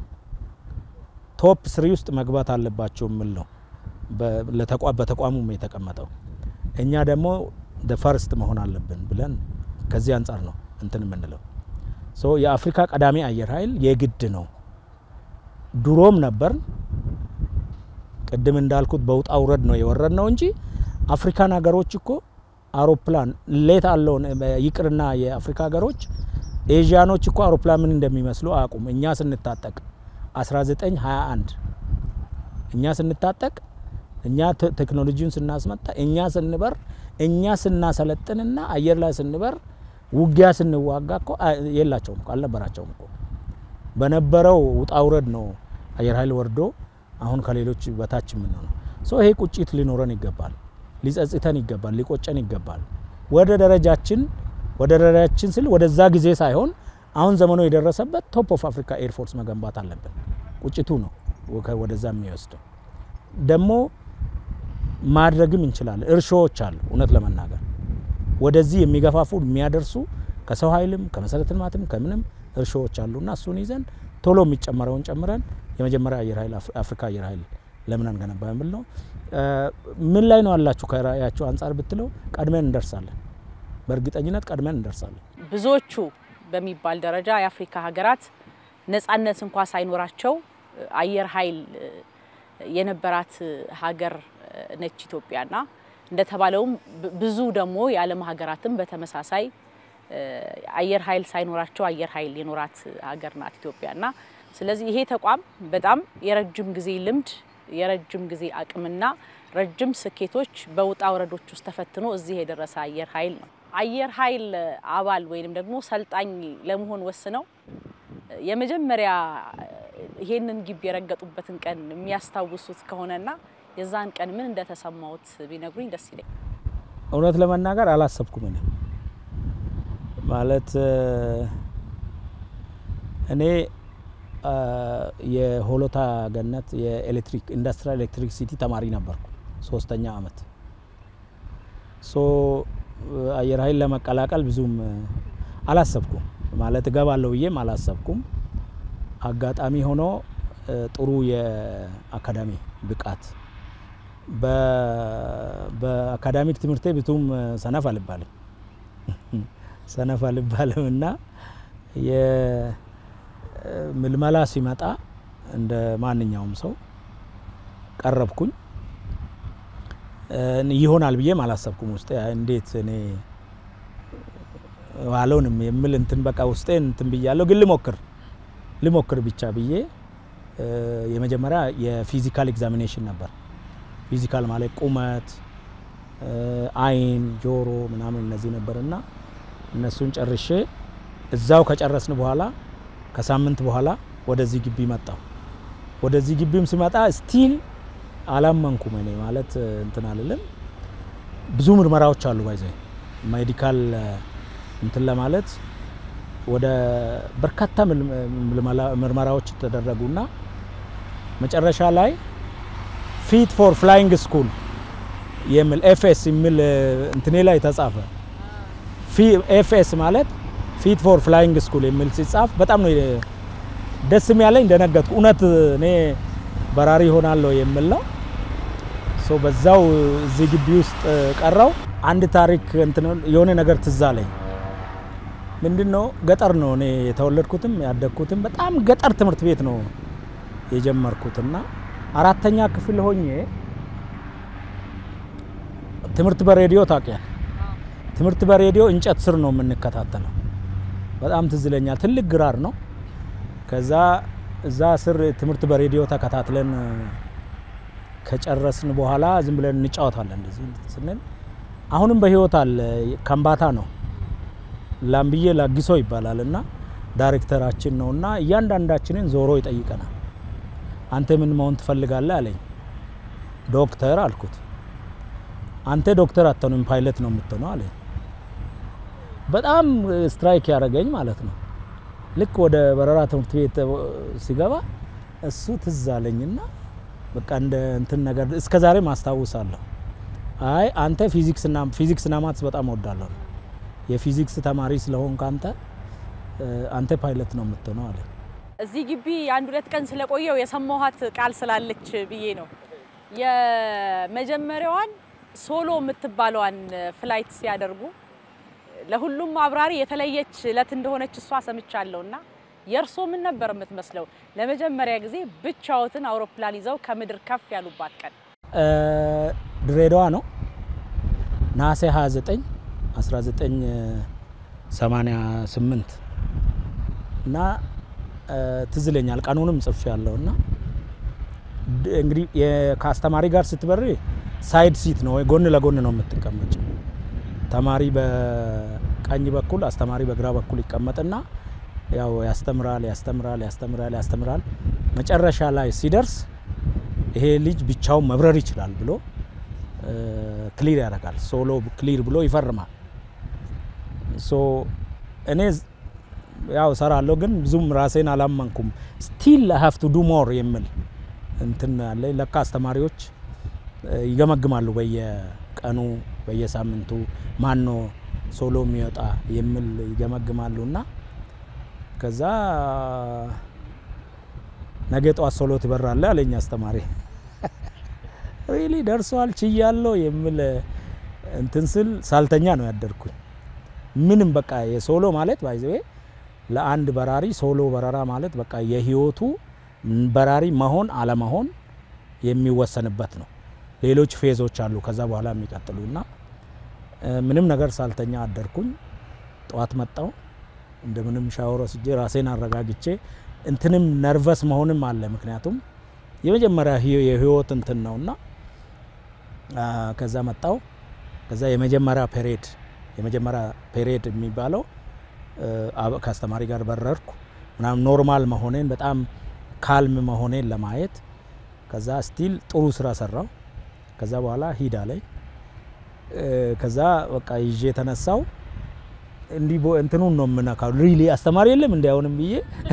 ቶፕ ስሪ ውስጥ መግባት አለባቸው የሚል ነው በተቋሙም የተቀመጠው። እኛ ደግሞ ደ ፈርስት መሆን አለብን ብለን ከዚህ አንጻር ነው እንትን የምንለው። ሶ የአፍሪካ ቀዳሚ አየር ኃይል የግድ ነው። ድሮም ነበር ቅድም እንዳልኩት በውጣ ውረድ ነው የወረድ ነው እንጂ አፍሪካን ሀገሮች እኮ አውሮፕላን ሌት አለውን ይቅርና የአፍሪካ ሀገሮች ኤዥያኖች እኮ አውሮፕላን ምን እንደሚመስሉ አያውቁም። እኛ ስንታጠቅ 1921 እኛ ስንታጠቅ እኛ ቴክኖሎጂውን ስናስመጣ እኛ ስንበር እኛ ስናሰለጥንና አየር ላይ ስንበር ውጊያ ስንዋጋ እኮ የላቸውም እኮ አልነበራቸውም እኮ በነበረው ውጣ ውረድ ነው አየር ኃይል ወርዶ አሁን ከሌሎች በታች የምንሆነው። ሶ ይሄ ቁጭት ሊኖረን ይገባል፣ ሊጸጽተን ይገባል፣ ሊቆጨን ይገባል። ወደ ደረጃችን ወደ ደረጃችን ስል ወደዛ ጊዜ ሳይሆን አሁን ዘመኑ የደረሰበት ቶፕ ኦፍ አፍሪካ ኤርፎርስ መገንባት አለብን። ቁጭቱ ነው ወደዛ የሚወስደው ደግሞ ማድረግም እንችላለን። እርሾዎች አሉ። እውነት ለመናገር ወደዚህ የሚገፋፉ የሚያደርሱ ከሰው ኃይልም ከመሰረተ ልማትም ከምንም እርሾዎች አሉና እሱን ይዘን ቶሎ የሚጨመረውን ጨምረን የመጀመሪያ አየር ኃይል አፍሪካ አየር ኃይል ለምን አንገነባ የሚል ነው። ምን ላይ ነው ያላችሁ ከራእያችሁ አንጻር ብትለው ቀድመን እንደርሳለን። በእርግጠኝነት ቀድመን እንደርሳለን። ብዙዎቹ በሚባል ደረጃ የአፍሪካ ሀገራት ነጻነት እንኳ ሳይኖራቸው አየር ኃይል የነበራት ሀገር ነች ኢትዮጵያና እንደተባለውም ብዙ ደግሞ የዓለም ሀገራትም በተመሳሳይ አየር ኃይል ሳይኖራቸው አየር ኃይል የኖራት ሀገር ናት ኢትዮጵያና ስለዚህ ይሄ ተቋም በጣም የረጅም ጊዜ ልምድ የረጅም ጊዜ አቅምና ረጅም ስኬቶች በውጣ ወረዶች ውስጥ ተፈትኖ እዚህ የደረሰ አየር ኃይል ነው። አየር ኃይል አባል ወይንም ደግሞ ሰልጣኝ ለመሆን ወስነው የመጀመሪያ ይሄንን ግቢ የረገጡበትን ቀን የሚያስታውሱት ከሆነና የዛን ቀን ምን እንደተሰማዎት ቢነግሩኝ ደስ ይለኝ። እውነት ለመናገር አላሰብኩም። እኔ ማለት እኔ የሆሎታ ገነት የኤሌክትሪክ ኢንዱስትሪያል ኤሌክትሪክ ሲቲ ተማሪ ነበርኩ ሶስተኛ አመት። ሶ አየር ኃይል ለመቀላቀል ብዙም አላሰብኩም ማለት እገባለሁ ብዬም አላሰብኩም። አጋጣሚ ሆኖ ጥሩ የአካዳሚ ብቃት በአካዳሚክ ትምህርቴ ብዙም ሰነፍ አልባልም ሰነፍ አልባልም እና የምልመላ ሲመጣ እንደ ማንኛውም ሰው ቀረብኩኝ። ይሆናል ብዬም አላሰብኩም። ውስጤ እንዴት እኔ አልሆንም የሚል እንትን በቃ ውስጤ እንትን ብያለሁ። ግን ልሞክር ልሞክር ብቻ ብዬ የመጀመሪያ የፊዚካል ኤግዛሚኔሽን ነበር። ፊዚካል ማለት ቁመት፣ አይን፣ ጆሮ ምናምን እነዚህ ነበርና እነሱን ጨርሼ እዛው ከጨረስን በኋላ ከሳምንት በኋላ ወደዚህ ግቢ መጣሁ። ወደዚህ ግቢም ስመጣ ስቲል አላመንኩም። እኔ ማለት እንትን አልልም። ብዙ ምርመራዎች አሉ ባይዘ ሜዲካል እንትን ለማለት ወደ በርካታ ምርመራዎች ተደረጉና መጨረሻ ላይ ፊት ፎር ፍላይንግ ስኩል የሚል ኤፍኤስ የሚል እንትኔ ላይ ተጻፈ። ኤፍኤስ ማለት ፊት ፎር ፍላይንግ ስኩል የሚል ሲጻፍ በጣም ነው ደስም ያለኝ እንደነገጥኩ እውነት እኔ በራሪ ሆናለሁ የሚል ነው። ሶ በዛው እዚህ ግቢ ውስጥ ቀረው። አንድ ታሪክ የሆነ ነገር ትዝ አለኝ። ምንድን ነው ገጠር ነው እኔ የተወለድኩትም ያደግኩትም በጣም ገጠር ትምህርት ቤት ነው የጀመርኩትና አራተኛ ክፍል ሆኜ ትምህርት በሬዲዮ ታውቂያል። ትምህርት በሬዲዮ እንጨት ስር ነው የምንከታተለው። በጣም ትዝ ይለኛል። ትልቅ ግራር ነው። ከዛ እዛ ስር ትምህርት በሬዲዮ ተከታትለን ከጨረስን በኋላ ዝም ብለን እንጫወታለን። እንደዚህ ስንል አሁንም በህይወት አለ። ከምባታ ነው ላምብዬ ላጊሶ ይባላል እና ዳይሬክተራችን ነው እና እያንዳንዳችንን ዞሮ ይጠይቀናል። አንተ ምን መሆን ትፈልጋለህ አለኝ። ዶክተር አልኩት። አንተ ዶክተር አትሆንም ፓይለት ነው የምትሆነው አለኝ። በጣም ስትራይክ ያደረገኝ ማለት ነው። ልክ ወደ በረራ ትምህርት ቤት ሲገባ እሱ ትዝ አለኝና በቃ እንደ እንትን ነገር እስከ ዛሬ ማስታውሳለሁ። አይ አንተ ፊዚክስና ፊዚክስና ማትስ በጣም እወዳለሁ የፊዚክስ ተማሪ ስለሆንክ አንተ አንተ ፓይለት ነው የምትሆነው አለ። እዚህ ግቢ አንድ ሁለት ቀን ስለቆየው የሰማኋት ቃል ስላለች ብዬ ነው። የመጀመሪያዋን ሶሎ የምትባለዋን ፍላይት ሲያደርጉ ለሁሉም አብራሪ የተለየች እለት እንደሆነች እሷ ሰምቻለሁ። እና የእርሶ ምን ነበር የምትመስለው? ለመጀመሪያ ጊዜ ብቻዎትን አውሮፕላን ይዘው ከምድር ከፍ ያሉባት ቀን? ድሬዳዋ ነው ነሐሴ 29 1988 እና ትዝ ይለኛል። ቀኑንም ጽፌ ያለው እና እንግዲህ ከአስተማሪ ጋር ስትበሪ ሳይድ ሲት ነው ወይ ጎን ለጎን ነው የምትቀመጭ። ተማሪ በቀኝ በኩል አስተማሪ በግራ በኩል ይቀመጥና ያው ያስተምራል ያስተምራል ያስተምራል ያስተምራል። መጨረሻ ላይ ሲደርስ ይሄ ልጅ ብቻውን መብረር ይችላል ብሎ ክሊር ያደርጋል። ሶሎ ክሊር ብሎ ይፈርማል። ሶ እኔ ያው እሰራለሁ፣ ግን ብዙም ራሴን አላመንኩም። ስቲል ሀቭ ቱ ዱ ሞር የሚል እንትን አለ። ለካ አስተማሪዎች ይገመግማሉ በየቀኑ በየሳምንቱ ማን ነው ሶሎ የሚወጣ የሚል ይገመግማሉ እና ከዛ ነገ ጠዋት ሶሎ ትበራለ አለኝ አስተማሪ። ሪሊ ደርሷል ችያለሁ የሚል እንትን ስል ሳልተኛ ነው ያደርኩኝ። ምንም በቃ የሶሎ ማለት ባይዘዌ ለአንድ በራሪ ሶሎ በረራ ማለት በቃ የህይወቱ በራሪ መሆን አለመሆን የሚወሰንበት ነው። ሌሎች ፌዞች አሉ ከዛ በኋላ የሚቀጥሉ እና ምንም ነገር ሳልተኛ አደርኩኝ። ጠዋት መጣው እንደምንም ሻወር ወስጄ ራሴን አረጋግቼ እንትንም ነርቨስ መሆንም አለ። ምክንያቱም የመጀመሪያ የህይወት እንትን ነውና ከዛ መጣው። ከዛ የመጀመሪያ ፔሬድ የመጀመሪያ ፔሬድ የሚባለው ከአስተማሪ ጋር በረርኩ ምናምን ኖርማል መሆኔን በጣም ካልም መሆኔን ለማየት ከዛ ስቲል ጥሩ ስራ ሰራው። ከዛ በኋላ ሂድ አለኝ። ከዛ በቃ ይዤ የተነሳው እንዲህ እንትኑን ነው የምነካው። ሪሊ አስተማሪ የለም እንዲ አሁንም ብዬ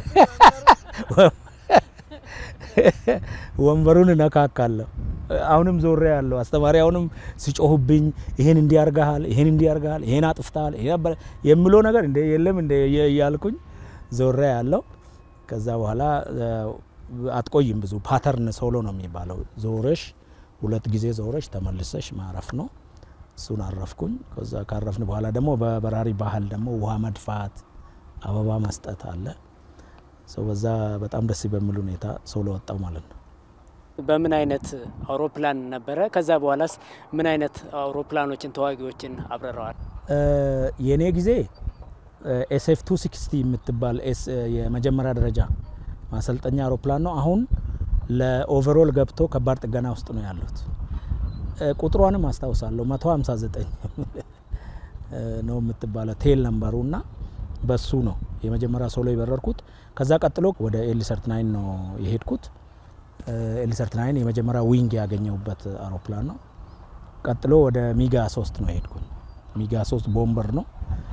ወንበሩን እነካካለሁ። አሁንም ዞሬ ያለው አስተማሪ አሁንም ሲጮሁብኝ ይሄን እንዲያርጋሃል፣ ይሄን እንዲያርጋሃል፣ ይሄን አጥፍታል የምለው ነገር እንደ የለም እንደ እያልኩኝ ዞሬ ያለው። ከዛ በኋላ አትቆይም ብዙ ፓተርን ሶሎ ነው የሚባለው። ዞረሽ ሁለት ጊዜ ዞረሽ ተመልሰሽ ማረፍ ነው። እሱን አረፍኩኝ። ከዛ ካረፍን በኋላ ደግሞ በበራሪ ባህል ደግሞ ውሃ መድፋት፣ አበባ መስጠት አለ። ሰው በዛ በጣም ደስ በሚል ሁኔታ ሶሎ ወጣው ማለት ነው። በምን አይነት አውሮፕላን ነበረ? ከዛ በኋላስ ምን አይነት አውሮፕላኖችን ተዋጊዎችን አብረረዋል? የእኔ ጊዜ ኤስኤፍ ቱ ሲክስቲ የምትባል የመጀመሪያ ደረጃ ማሰልጠኛ አውሮፕላን ነው። አሁን ለኦቨሮል ገብቶ ከባድ ጥገና ውስጥ ነው ያሉት። ቁጥሯንም አስታውሳለሁ 159 ነው የምትባለው ቴል ነምበሩ እና በሱ ነው የመጀመሪያ ሶሎ የበረርኩት። ከዛ ቀጥሎ ወደ ኤሊሰርት ናይን ነው የሄድኩት። ኤሊሰርት ናይን የመጀመሪያ ዊንግ ያገኘሁበት አውሮፕላን ነው። ቀጥሎ ወደ ሚጋ ሶስት ነው የሄድኩኝ። ሚጋ ሶስት ቦምበር ነው።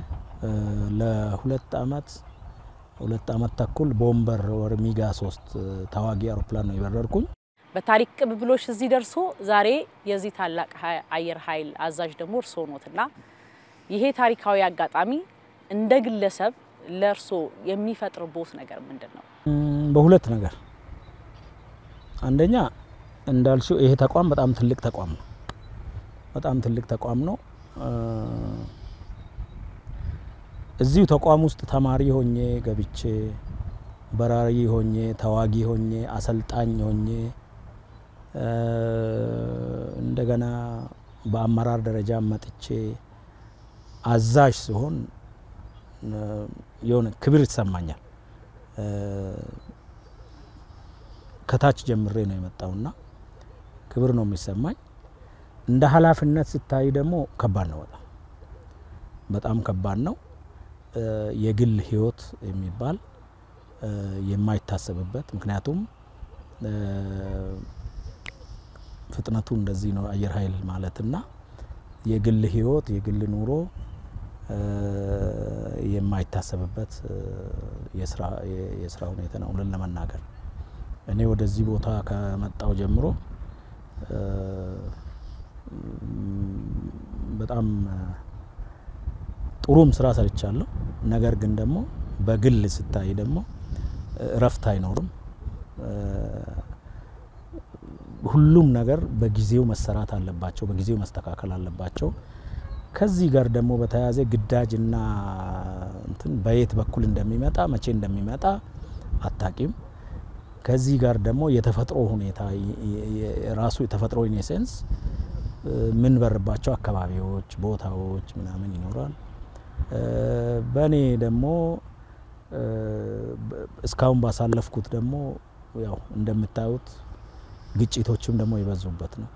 ለሁለት አመት ሁለት አመት ተኩል ቦምበር ወደ ሚጋ ሶስት ተዋጊ አውሮፕላን ነው የበረርኩኝ። በታሪክ ቅብብሎች እዚህ ደርሶ ዛሬ የዚህ ታላቅ አየር ኃይል አዛዥ ደግሞ እርስዎ ኖትና ይሄ ታሪካዊ አጋጣሚ እንደ ግለሰብ ለእርስዎ የሚፈጥርቦት ነገር ምንድን ነው? በሁለት ነገር አንደኛ እንዳልሽው ይሄ ተቋም በጣም ትልቅ ተቋም ነው። በጣም ትልቅ ተቋም ነው። እዚሁ ተቋም ውስጥ ተማሪ ሆኜ ገብቼ በራሪ ሆኜ ተዋጊ ሆኜ አሰልጣኝ ሆኜ እንደገና በአመራር ደረጃ መጥቼ አዛዥ ሲሆን የሆነ ክብር ይሰማኛል። ከታች ጀምሬ ነው የመጣውና ክብር ነው የሚሰማኝ። እንደ ኃላፊነት ስታይ ደግሞ ከባድ ነው። በጣም በጣም ከባድ ነው። የግል ህይወት የሚባል የማይታሰብበት ምክንያቱም ፍጥነቱ እንደዚህ ነው አየር ኃይል ማለትና የግል ህይወት የግል ኑሮ የማይታሰብበት የስራ ሁኔታ ነው ብለን ለመናገር እኔ ወደዚህ ቦታ ከመጣው ጀምሮ በጣም ጥሩም ስራ ሰርቻለሁ። ነገር ግን ደግሞ በግል ስታይ ደግሞ እረፍት አይኖርም። ሁሉም ነገር በጊዜው መሰራት አለባቸው፣ በጊዜው መስተካከል አለባቸው። ከዚህ ጋር ደግሞ በተያያዘ ግዳጅና እንትን በየት በኩል እንደሚመጣ መቼ እንደሚመጣ አታቂም። ከዚህ ጋር ደግሞ የተፈጥሮ ሁኔታ ራሱ የተፈጥሮ ኢኔሴንስ ምን በርባቸው አካባቢዎች፣ ቦታዎች ምናምን ይኖራል። በእኔ ደግሞ እስካሁን ባሳለፍኩት ደግሞ ያው እንደምታዩት ግጭቶችም ደግሞ የበዙበት ነው።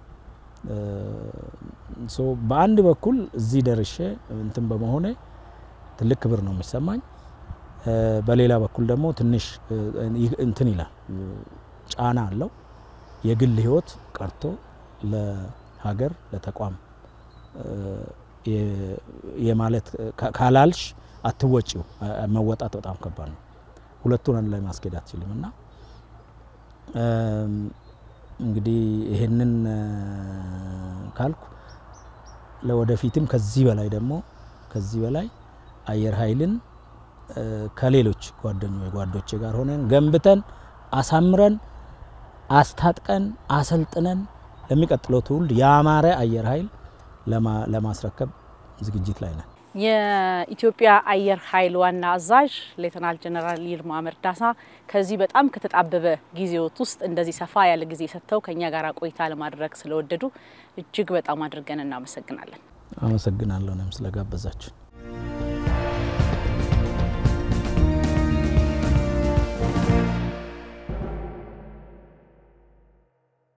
ሶ በአንድ በኩል እዚህ ደርሼ እንትን በመሆኔ ትልቅ ክብር ነው የሚሰማኝ። በሌላ በኩል ደግሞ ትንሽ እንትን ይላል፣ ጫና አለው። የግል ህይወት ቀርቶ ለሀገር ለተቋም የማለት ካላልሽ አትወጪው መወጣት በጣም ከባድ ነው። ሁለቱን አንድ ላይ ማስኬድ አትችልም እና እንግዲህ ይሄንን ካልኩ ለወደፊትም ከዚህ በላይ ደግሞ ከዚህ በላይ አየር ኃይልን ከሌሎች ጓደኞች ጓዶቼ ጋር ሆነን ገንብተን አሳምረን አስታጥቀን አሰልጥነን ለሚቀጥለው ትውልድ ያማረ አየር ኃይል ለማስረከብ ዝግጅት ላይ ነን። የኢትዮጵያ አየር ኃይል ዋና አዛዥ ሌተናል ጀነራል ይልማ መርዳሳ ከዚህ በጣም ከተጣበበ ጊዜዎት ውስጥ እንደዚህ ሰፋ ያለ ጊዜ ሰጥተው ከኛ ጋር ቆይታ ለማድረግ ስለወደዱ እጅግ በጣም አድርገን እናመሰግናለን። አመሰግናለሁ እኔም ስለጋበዛችሁ።